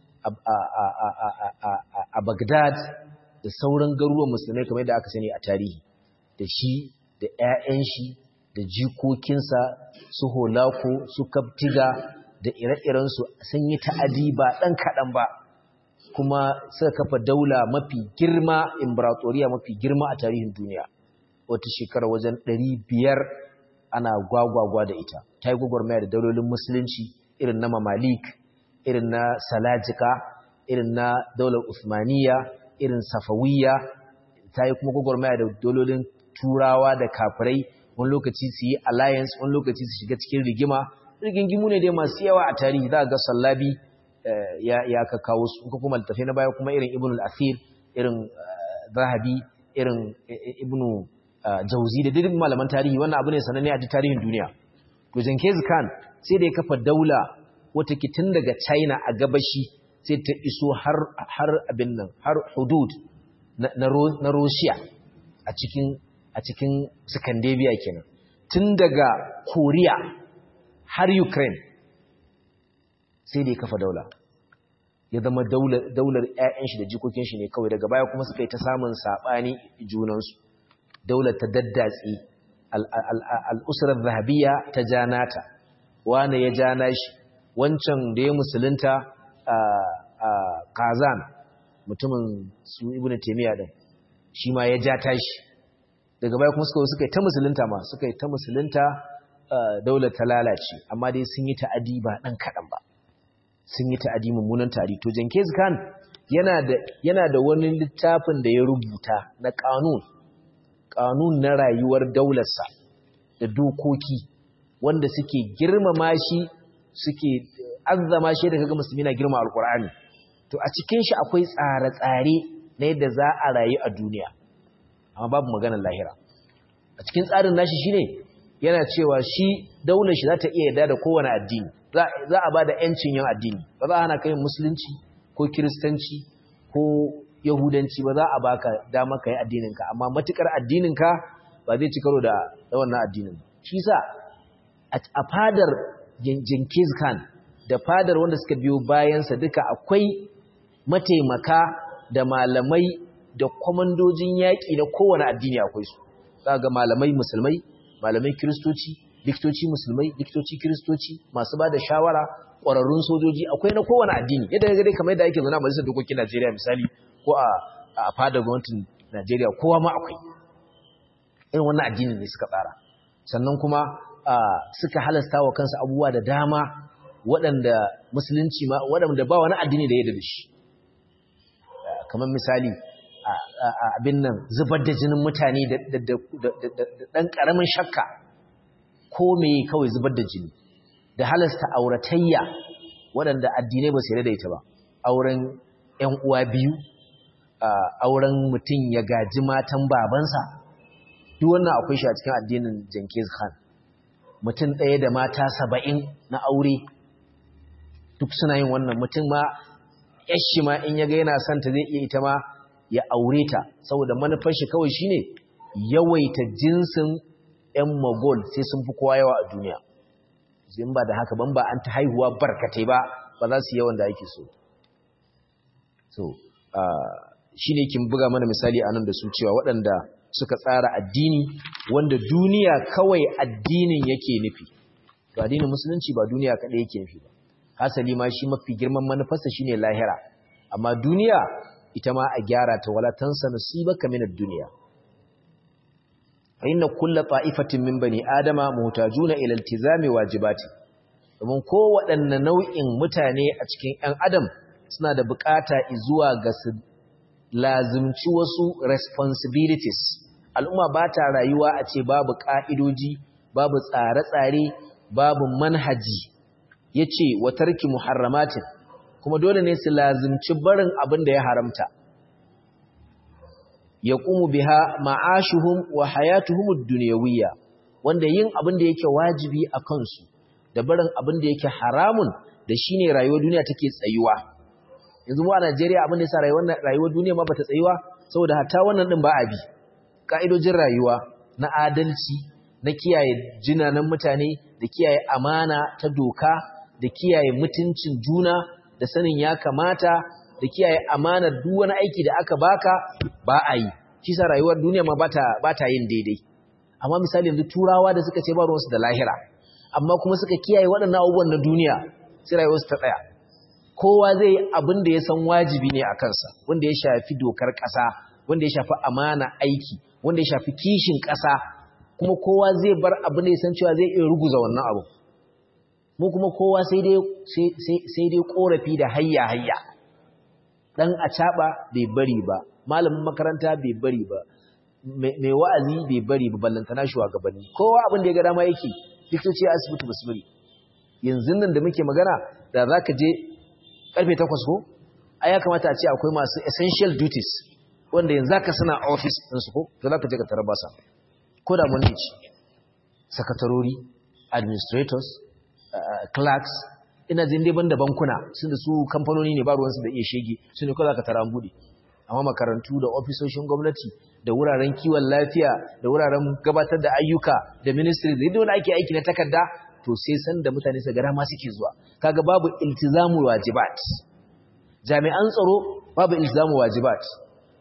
a bagdad da sauran garuruwan musulmai kamar da aka sani a tarihi da shi da 'ya'yan shi da jikokinsa su holako su kaftiga da ire-irensu sun yi ta'adi ba ɗan kaɗan ba kuma suka kafa daula mafi girma imperatoriya mafi girma a tarihin duniya wata shekara wajen ɗari biyar ana gwagwagwa da ita ta yi gwagwarmaya da daulolin musulunci irin na mamalik irin na salajika irin na daular usmaniya irin safawiya ta yi kuma gwagwarmaya da daulolin turawa da kafirai wani lokaci su yi alliance wani lokaci su shiga cikin rigima rigingimu ne dai masu yawa a tarihi za a ga sallabi ya ka kawo su ko kuma littafai na baya kuma irin ibn al-athir irin zahabi irin ibn jauzi da duk malaman tarihi wannan abu ne sananne a tarihin duniya to Genghis Khan sai da ya kafa daula wata kitin daga China a gabashi sai ta iso har har abin nan har hudud na Russia a cikin a cikin Scandinavia kenan tun daga Korea har Ukraine sai da ya kafa daula ya zama daular ‘ya'yan shi da jikokin shi ne kawai daga baya kuma suka yi ta samun saɓani junansu daular ta daddatsi al'usurar zahabiya ta janata wane ya jana shi wancan da ya musulunta a kazan mutumin su ibn taimiyya din shi ma ya ja tashi daga baya kuma suka suka yi ta musulunta ma suka yi ta musulunta daular ta lalace amma dai sun yi ta'adi ba ɗan kaɗan ba sun yi ta'adi mummunan tari to Jenkins Khan yana da yana da wani littafin da ya rubuta na kanun kanun na rayuwar daularsa da dokoki wanda suke girmama shi suke azzama shi da kaga musulmi na girma alkur'ani to a cikin shi akwai tsare-tsare na yadda za a rayu a duniya amma babu maganar lahira a cikin tsarin nashi shine yana cewa shi daular shi za ta iya yarda da kowane addini za a ba da ‘yancin yin addini ba za a hana kai musulunci ko kiristanci ko yahudanci ba za a baka dama ka yi addininka amma matukar addininka ba zai ci karo da wannan addinin shi sa a fadar Jenkins Khan da fadar wanda suka biyo bayansa duka akwai mataimaka da malamai da kwamandojin yaƙi na kowane addini akwai su za ga malamai musulmai malamai kiristoci likitoci musulmai likitoci kiristoci masu ba da shawara ƙwararrun sojoji akwai na kowane addini yadda ga dai kamar yadda ake zauna a majalisar dokokin Najeriya misali ko a a fadar gwamnatin Najeriya kowa ma akwai irin wannan addinin ne suka tsara sannan kuma suka halasta wa kansu abubuwa da dama waɗanda musulunci ma waɗanda ba wani addini da ya da shi kamar misali abin nan zubar da jinin mutane da ɗan ƙaramin shakka ko me kawai zubar da jini da halasta auratayya waɗanda addinai ba su yarda da ita ba auren ƴan uwa biyu auren mutum ya gaji matan babansa duk wannan akwai shi a cikin addinin Jenkins Khan mutum ɗaya da mata saba'in na aure duk suna yin wannan mutum ma yashi ma in ya ga yana son ta zai iya ita ma ya aure ta saboda manufar shi kawai shine yawaita jinsin ƴan Mogol sai sun fi kowa yawa a duniya in ba da haka ban ba an ta haihuwa barkatai ba ba za su yawan da ake so so shine kin buga mana misali anan da su cewa waɗanda suka tsara addini wanda duniya kawai addinin yake nufi to addinin musulunci ba duniya kaɗai yake nufi ba hasali ma shi mafi girman manufarsa shine lahira amma duniya ita ma a gyara ta wala tansa nasibaka min ad-dunya fa inna kull ta'ifatin min bani adama muhtajuna ila iltizami wajibati domin kowaɗanne nau'in mutane a cikin 'yan adam suna da bukata zuwa ga su lazimci wasu responsibilities al'umma ba ta rayuwa a ce babu ƙa'idoji babu tsare-tsare babu manhaji ya ce wa tarki muharramatin kuma dole ne su lazimci barin abin da ya haramta ya ƙumu biha ma'ashuhum wa hayatuhum duniyawiyya wanda yin abin da yake wajibi a kansu da barin abin da yake haramun da shine rayuwar duniya take tsayuwa yanzu mu a Najeriya abin da yasa rayuwar rayuwar duniya ma bata tsayuwa saboda hatta wannan din ba a bi ka'idojin rayuwa na adalci na kiyaye jinanan mutane da kiyaye amana ta doka da kiyaye mutuncin juna da sanin ya kamata da kiyaye amana duk wani aiki da aka baka ba a yi shi sa rayuwar duniya ma bata bata yin daidai amma misali yanzu turawa da suka ce ba ruwansu da lahira amma kuma suka kiyaye waɗannan abubuwan na duniya sai rayuwarsu ta tsaya kowa zai yi abin da ya san wajibi ne a kansa wanda ya shafi dokar ƙasa wanda ya shafi amana aiki wanda ya shafi kishin ƙasa kuma kowa zai bar abin da ya san cewa zai iya ruguza wannan abu mu kuma kowa sai dai sai dai korafi da hayya hayya dan acaba bai bari ba malamin makaranta bai bari ba mai wa'azi bai bari ba ballantana shugabanni kowa abin da ya ga dama yake likitoci asibiti basu bari yanzu nan da muke magana da zaka je karfe 8 ko ai ya kamata a ce akwai masu essential duties wanda yanzu ka suna office din su ko to zaka je ka tarar basa ko da mun ci sakatarori administrators clerks ina jin dai banda bankuna sun da su kamfanoni ne ba ruwansu da iya shege su ne ko zaka tara bude amma makarantu da ofisoshin gwamnati da wuraren kiwon lafiya da wuraren gabatar da ayyuka da ministry da yadda ake aiki na takarda to sai san da mutane su gara ma suke zuwa kaga babu iltizamu wajibat jami'an tsaro babu iltizamu wajibat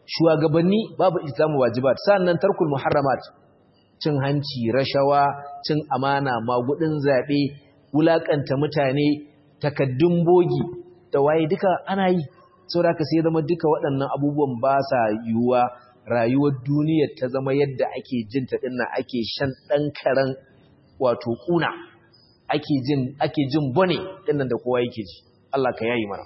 shugabanni babu ilzamu wajibat sannan tarkul muharramat cin hanci rashawa cin amana magudin zabe wulakanta mutane takaddun bogi da waye duka ana yi saboda haka sai zama duka waɗannan abubuwan ba sa yiwuwa rayuwar duniyar ta zama yadda ake jin ta dinnan ake shan dan karan wato kuna ake jin ake jin bone dinnan da kowa yake ji Allah ka yayi mana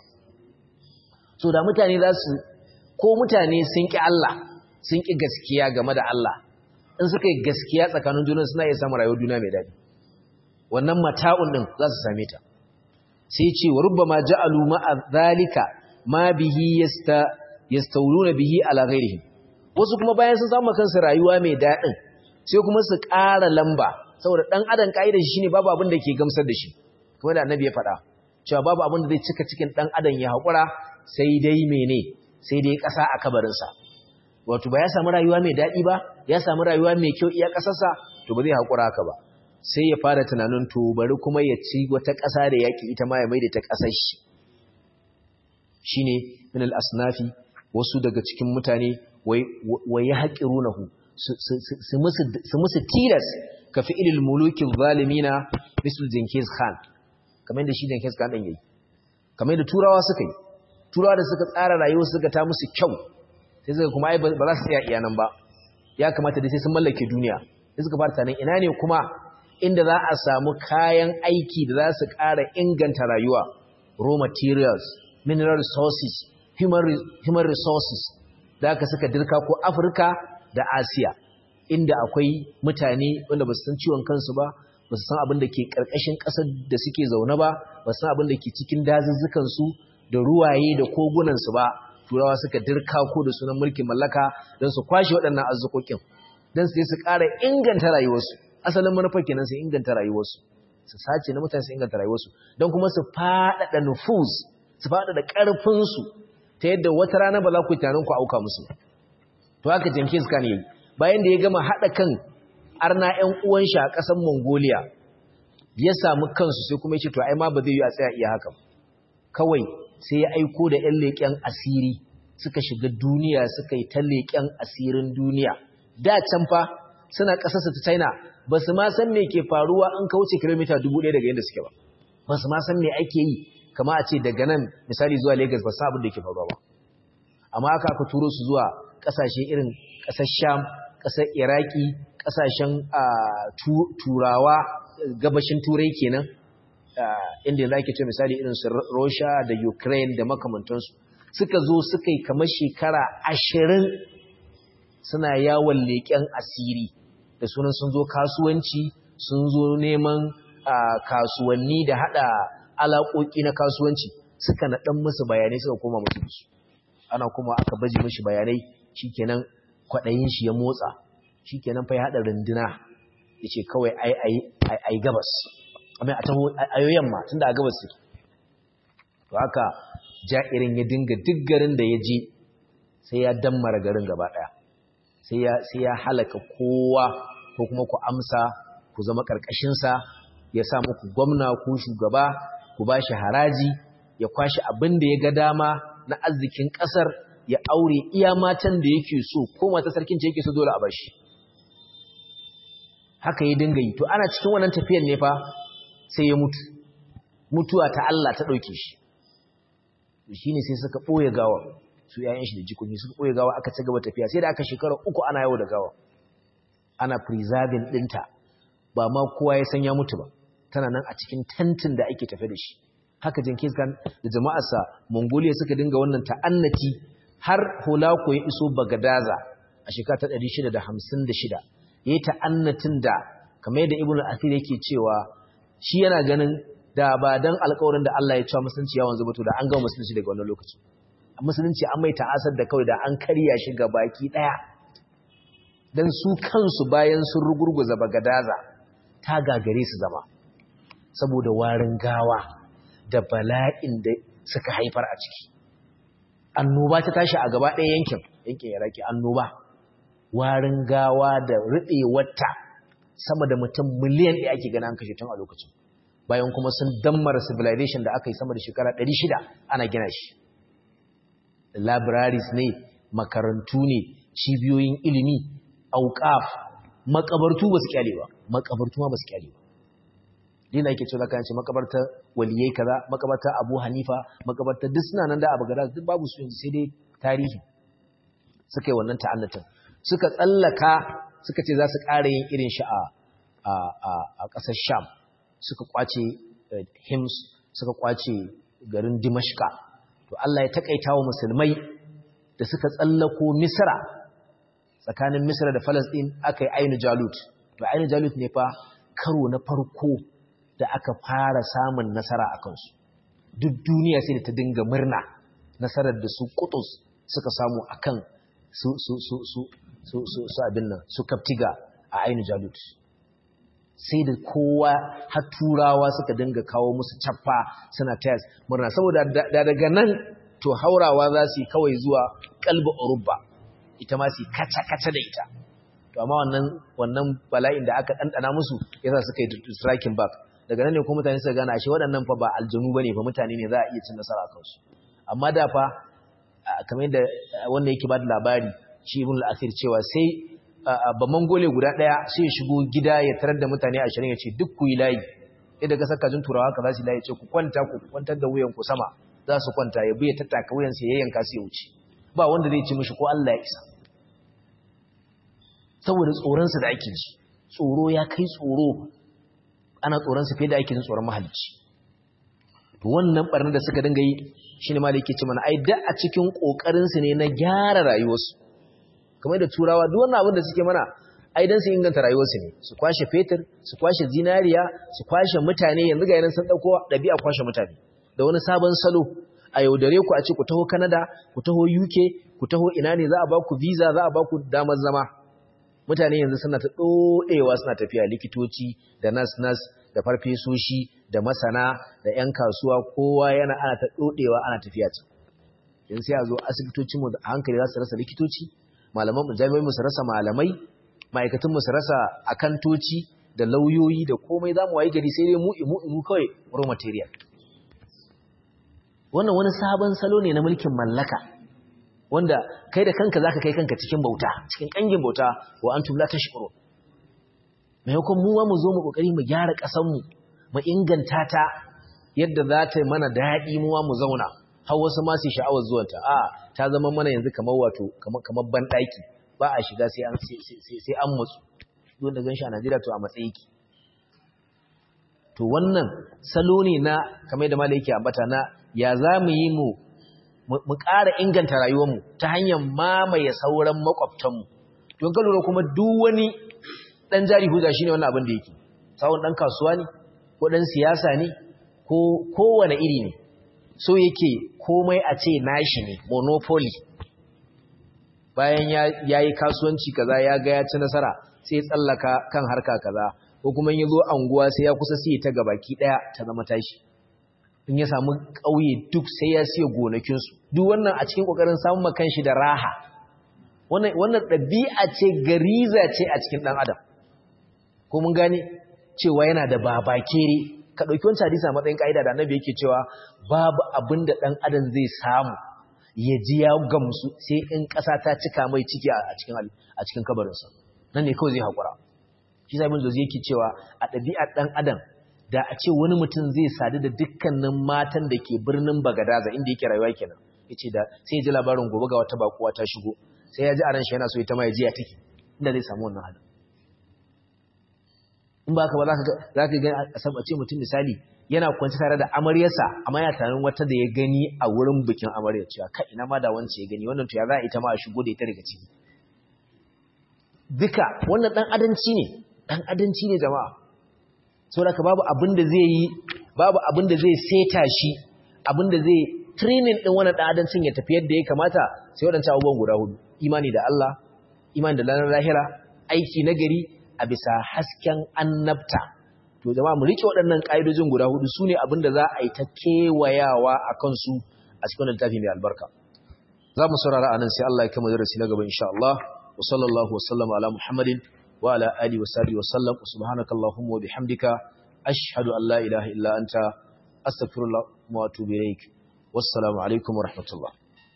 so da mutane za su ko mutane sun ƙi Allah sun ƙi gaskiya game da Allah in suka yi gaskiya tsakanin juna suna iya samun rayuwar juna mai daɗi wannan mata'un ɗin za su same ta sai ce wa rubbama ja'alu ma'a zalika ma bihi yasta yastawluna bihi ala ghairihi wasu kuma bayan sun samu kansu rayuwa mai daɗin sai kuma su ƙara lamba saboda ɗan adam ka'idar shi ne babu abin da ke gamsar da shi kuma da annabi ya faɗa cewa babu abin da zai cika cikin ɗan adam ya haƙura sai dai mene sai dai ƙasa a kabarinsa wato ba ya samu rayuwa mai daɗi ba ya samu rayuwa mai kyau iya ƙasarsa to ba zai haƙura haka ba sai ya fara tunanin to bari kuma ya ci wata ƙasa da yaƙi ita ma ya maida ta ƙasar shi shine min al-asnafi wasu daga cikin mutane wai ya haƙirunahu su musu tilas ka fi ilil mulukin zalimina misal Jenkins Khan kamar da shi Jenkins Khan ɗin yayi kamar da turawa suka yi turawa da suka tsara rayuwa suka ta musu kyau sai suka kuma ai ba za su tsaya iyanan ba ya kamata da sai sun mallake duniya sai suka fara tanan ina ne kuma inda za a samu kayan aiki da za su ƙara inganta rayuwa raw materials mineral resources human, human resources da aka suka dirka ko Afirka da Asiya inda akwai mutane wanda ba su san ciwon kansu ba ba su san abin da ke ƙarƙashin ƙasar da suke zaune ba ba su san abin da ke cikin dazuzzukansu da ruwaye da kogunansu ba turawa suka dirka ko da sunan mulkin mallaka don su kwashe waɗannan arzukokin don su su ƙara inganta rayuwarsu asalin manufar kenan su inganta rayuwarsu su sace na mutane su inganta rayuwarsu don kuma su faɗaɗa nufus su faɗaɗa ƙarfinsu ta yadda wata rana ba za ku yi tunanin ku auka musu to haka Jenkins Khan yayi bayan da ya gama haɗa kan arna ƴan uwan shi a ƙasar Mongolia ya samu kansu sai kuma ya ce to ai ma ba zai yi a tsaya iya haka kawai sai ya aiko da ƴan leƙen asiri suka shiga duniya suka yi ta leƙen asirin duniya da can fa suna ƙasarsa ta China ba su ma san me ke faruwa an kauce kilomita dubu ɗaya daga yadda suke ba ba su ma san me ake yi kama a ce daga nan misali zuwa Lagos ba san abin da yake faruwa ba amma aka aka turo su zuwa ƙasashe irin ƙasar Sham ƙasar Iraki ƙasashen turawa gabashin turai kenan inda za ke ce misali irin su Russia da Ukraine da makamantansu suka zo suka yi kamar shekara ashirin suna yawon leƙen asiri da sunan sun zo kasuwanci sun zo neman kasuwanni da hada alaƙoƙi na kasuwanci suka naɗan musu bayanai suka koma musu su ana kuma aka baje mashi bayanai shikenan kwaɗayin shi ya motsa shikenan fa ya haɗa runduna ya ce kawai ai gabas amma a taho ayo yamma tunda a gabas suke to haka ja'irin ya dinga duk garin da ya je sai ya dammara garin gaba ɗaya sai ya halaka kowa ko kuma ku amsa ku zama ƙarƙashinsa ya sa muku gwamna ko shugaba ku ba shi haraji ya kwashi abin da ya ga dama na arzikin ƙasar ya aure iya matan da yake so ko mata sarkin ce yake so dole a bashi haka ya dinga yi to ana cikin wannan tafiyar ne fa sai ya mutu mutuwa ta Allah ta ɗauke shi shine sai suka ɓoye gawa su yayin shi da jikoki suka ɓoye gawa aka ci gaba tafiya sai da aka shekara uku ana yawo da gawa ana preserving ɗinta ba ma kowa ya san ya mutu ba tana nan a cikin tantin da ake tafe da shi haka Jenkins Khan da jama'arsa Mongolia suka dinga wannan ta'annati har Holako ya iso Bagadaza a shekara ta 656 yayi ta'annatin da kamar yadda Ibn Athir yake cewa shi yana ganin da ba dan alƙawarin da Allah ya cewa musulunci ya wanzu ba to da an ga musulunci daga wannan lokaci musulunci an mai ta'asar da kawai da an karya shi ga baki daya dan su kansu bayan sun rugurguza Bagadaza ta gagare su zama saboda warin gawa da bala'in da suka haifar a ciki annoba ta tashi a gaba ɗaya yankin yankin iraki annoba warin gawa da riɗewarta sama da mutum miliyan ɗaya ake gana an kashe tun a lokacin bayan kuma sun dammara civilization da aka yi sama da shekara 600 ana gina shi da libraries ne makarantu ne cibiyoyin ilimi auqaf makabartu ba su kyale ba makabartu ma ba su kyale ba dina yake cewa kan ce makabartar waliyai kaza makabartar Abu Hanifa makabartar duk suna nan da Abu Gada duk babu su yanzu sai dai tarihi suka yi wannan ta'annatin suka tsallaka suka ce za su ƙara yin irin shi a a ƙasar Sham suka kwace Hims suka kwace garin Dimashqa to Allah ya takaita wa musulmai da suka tsallako Misra tsakanin Misra da Palestine aka yi Ainu Jalut to Ainu Jalut ne fa karo na farko da aka fara samun nasara a kansu duk duniya sai da ta dinga murna nasarar da su Qutus suka samu akan su su su su su su su abin nan su Kaptiga a Ainu Jalut sai da kowa har turawa suka dinga kawo musu cappa suna tayas murna saboda da daga nan to haurawa za su yi kawai zuwa kalba Urubba ita ma su kaca-kaca da ita to amma wannan wannan bala'in da aka ɗanɗana musu yasa suka yi striking back daga nan ne kuma mutane suka gane ashe waɗannan fa ba aljanu bane fa mutane ne za a iya cin nasara a kansu amma da fa kamar yadda wanda yake ba da labari shi ibn al-asir cewa sai ba mangole guda ɗaya sai ya shigo gida ya tarar da mutane ashirin ya ce duk ku yi layi yadda ga saka jin turawa ka za su layi ce ku kwanta ku kwantar da wuyan ku sama za su kwanta ya biya tattaka wuyan sai ya yanka sai ya wuce ba wanda zai ci mishi ko Allah ya isa saboda tsoronsu da ake ji tsoro ya kai tsoro ana tsoronsu fiye da ake jin tsoron mahalicci to wannan barnar da suka dinga yi shine malai yake ce mana ai da a cikin kokarinsu ne na gyara rayuwarsu kamar da turawa duk wannan abin da suke mana ai dan su inganta rayuwarsu ne su kwashe fetur su kwashe zinariya su kwashe mutane yanzu ga yanan sun dauko dabi'a kwashe mutane da wani sabon salo a yaudare ku a ce ku taho Canada ku taho UK ku taho ina ne za a ba ku visa za a ba ku damar zama mutane yanzu suna ta dodewa suna tafiya likitoci da nas nas da farfesoshi da masana da ƴan kasuwa kowa yana ana ta dodewa ana tafiya ta yanzu sai a zo asibitocin mu a hankali za su rasa likitoci malaman mu jami'ai mu su rasa malamai ma'aikatan mu su rasa akantoci da lauyoyi da komai zamu wayi gari sai dai mu mu mu kawai raw material wannan wani sabon salo ne na mulkin mallaka wanda kai da kanka zaka kai kanka cikin bauta cikin kangin bauta wa antum la tashkuru maimakon mu mu zo mu kokari mu gyara kasan mu mu inganta ta yadda za ta mana daɗi mu mu zauna har wasu ma su sha'awar zuwanta a ta zama mana yanzu kamar wato kamar ban daki ba a shiga sai an sai an mutsu don da ganshi a Najeriya to a matsayi ki to wannan salo ne na kamar da malai yake ambata na ya za mu yi mu mu ƙara inganta rayuwarmu ta hanyar mamaye sauran makwabtanmu don ka lura kuma duk wani ɗan jari huda shi ne wannan abin da yake sawon ɗan kasuwa ne ko ɗan siyasa ne ko kowane iri ne so yake komai a ce nashi ne monopoly bayan ya yi kasuwanci kaza ya ga ya ci nasara sai ya tsallaka kan harka kaza ko kuma ya zo anguwa sai ya kusa siye ta gabaki ɗaya ta zama tashi in ya samu ƙauye duk sai ya siya gonakinsu duk wannan a cikin ƙoƙarin samun makan shi da raha wannan ɗabi'a ce gariza ce a cikin ɗan adam ko mun gane cewa yana da babakere ka ɗauki wancan hadisa matsayin ƙa'ida da annabi yake cewa babu abin da ɗan adam zai samu ya ji ya gamsu sai in ƙasa ta cika mai ciki a cikin kabarinsa nan ne kawai zai haƙura shi sa ibn jozi yake cewa a ɗabi'ar ɗan adam da a ce wani mutum zai sadu da dukkanin matan da ke birnin Bagadaza inda yake rayuwa kenan yace da sai ji labarin gobe ga wata bakuwa ta shigo sai ya ji a ran shi yana so ita ma ya ji ya take inda zai samu wannan halin in ba ka ba za ka ga a ce mutum misali yana kwanci tare da amaryarsa amma yana tunanin wata da ya gani a wurin bikin amaryar cewa kai ina ma da wance ya gani wannan to ya za a ita ma a shigo da ita daga ciki duka wannan dan adanci ne dan adanci ne jama'a saboda babu abin da zai yi babu abin da zai seta shi abin da zai training din wannan dan adancin ya tafi yadda ya kamata sai wadancan abubuwan guda hudu imani da Allah imani da ranar lahira aiki nagari a bisa hasken annabta to jama'a mu rike waɗannan ƙa'idojin guda hudu sune abin da za a yi ta kewayawa a kansu a cikin littafi mai albarka za mu saurara anan sai Allah ya kama darasi na gaba insha Allah wa sallallahu wa sallama ala Muhammadin wa ala alihi wa sahbihi wa sallam subhanakallahumma wa bihamdika ashhadu an la ilaha illa anta astaghfiruka wa atubu ilaik wassalamu alaikum wa rahmatullah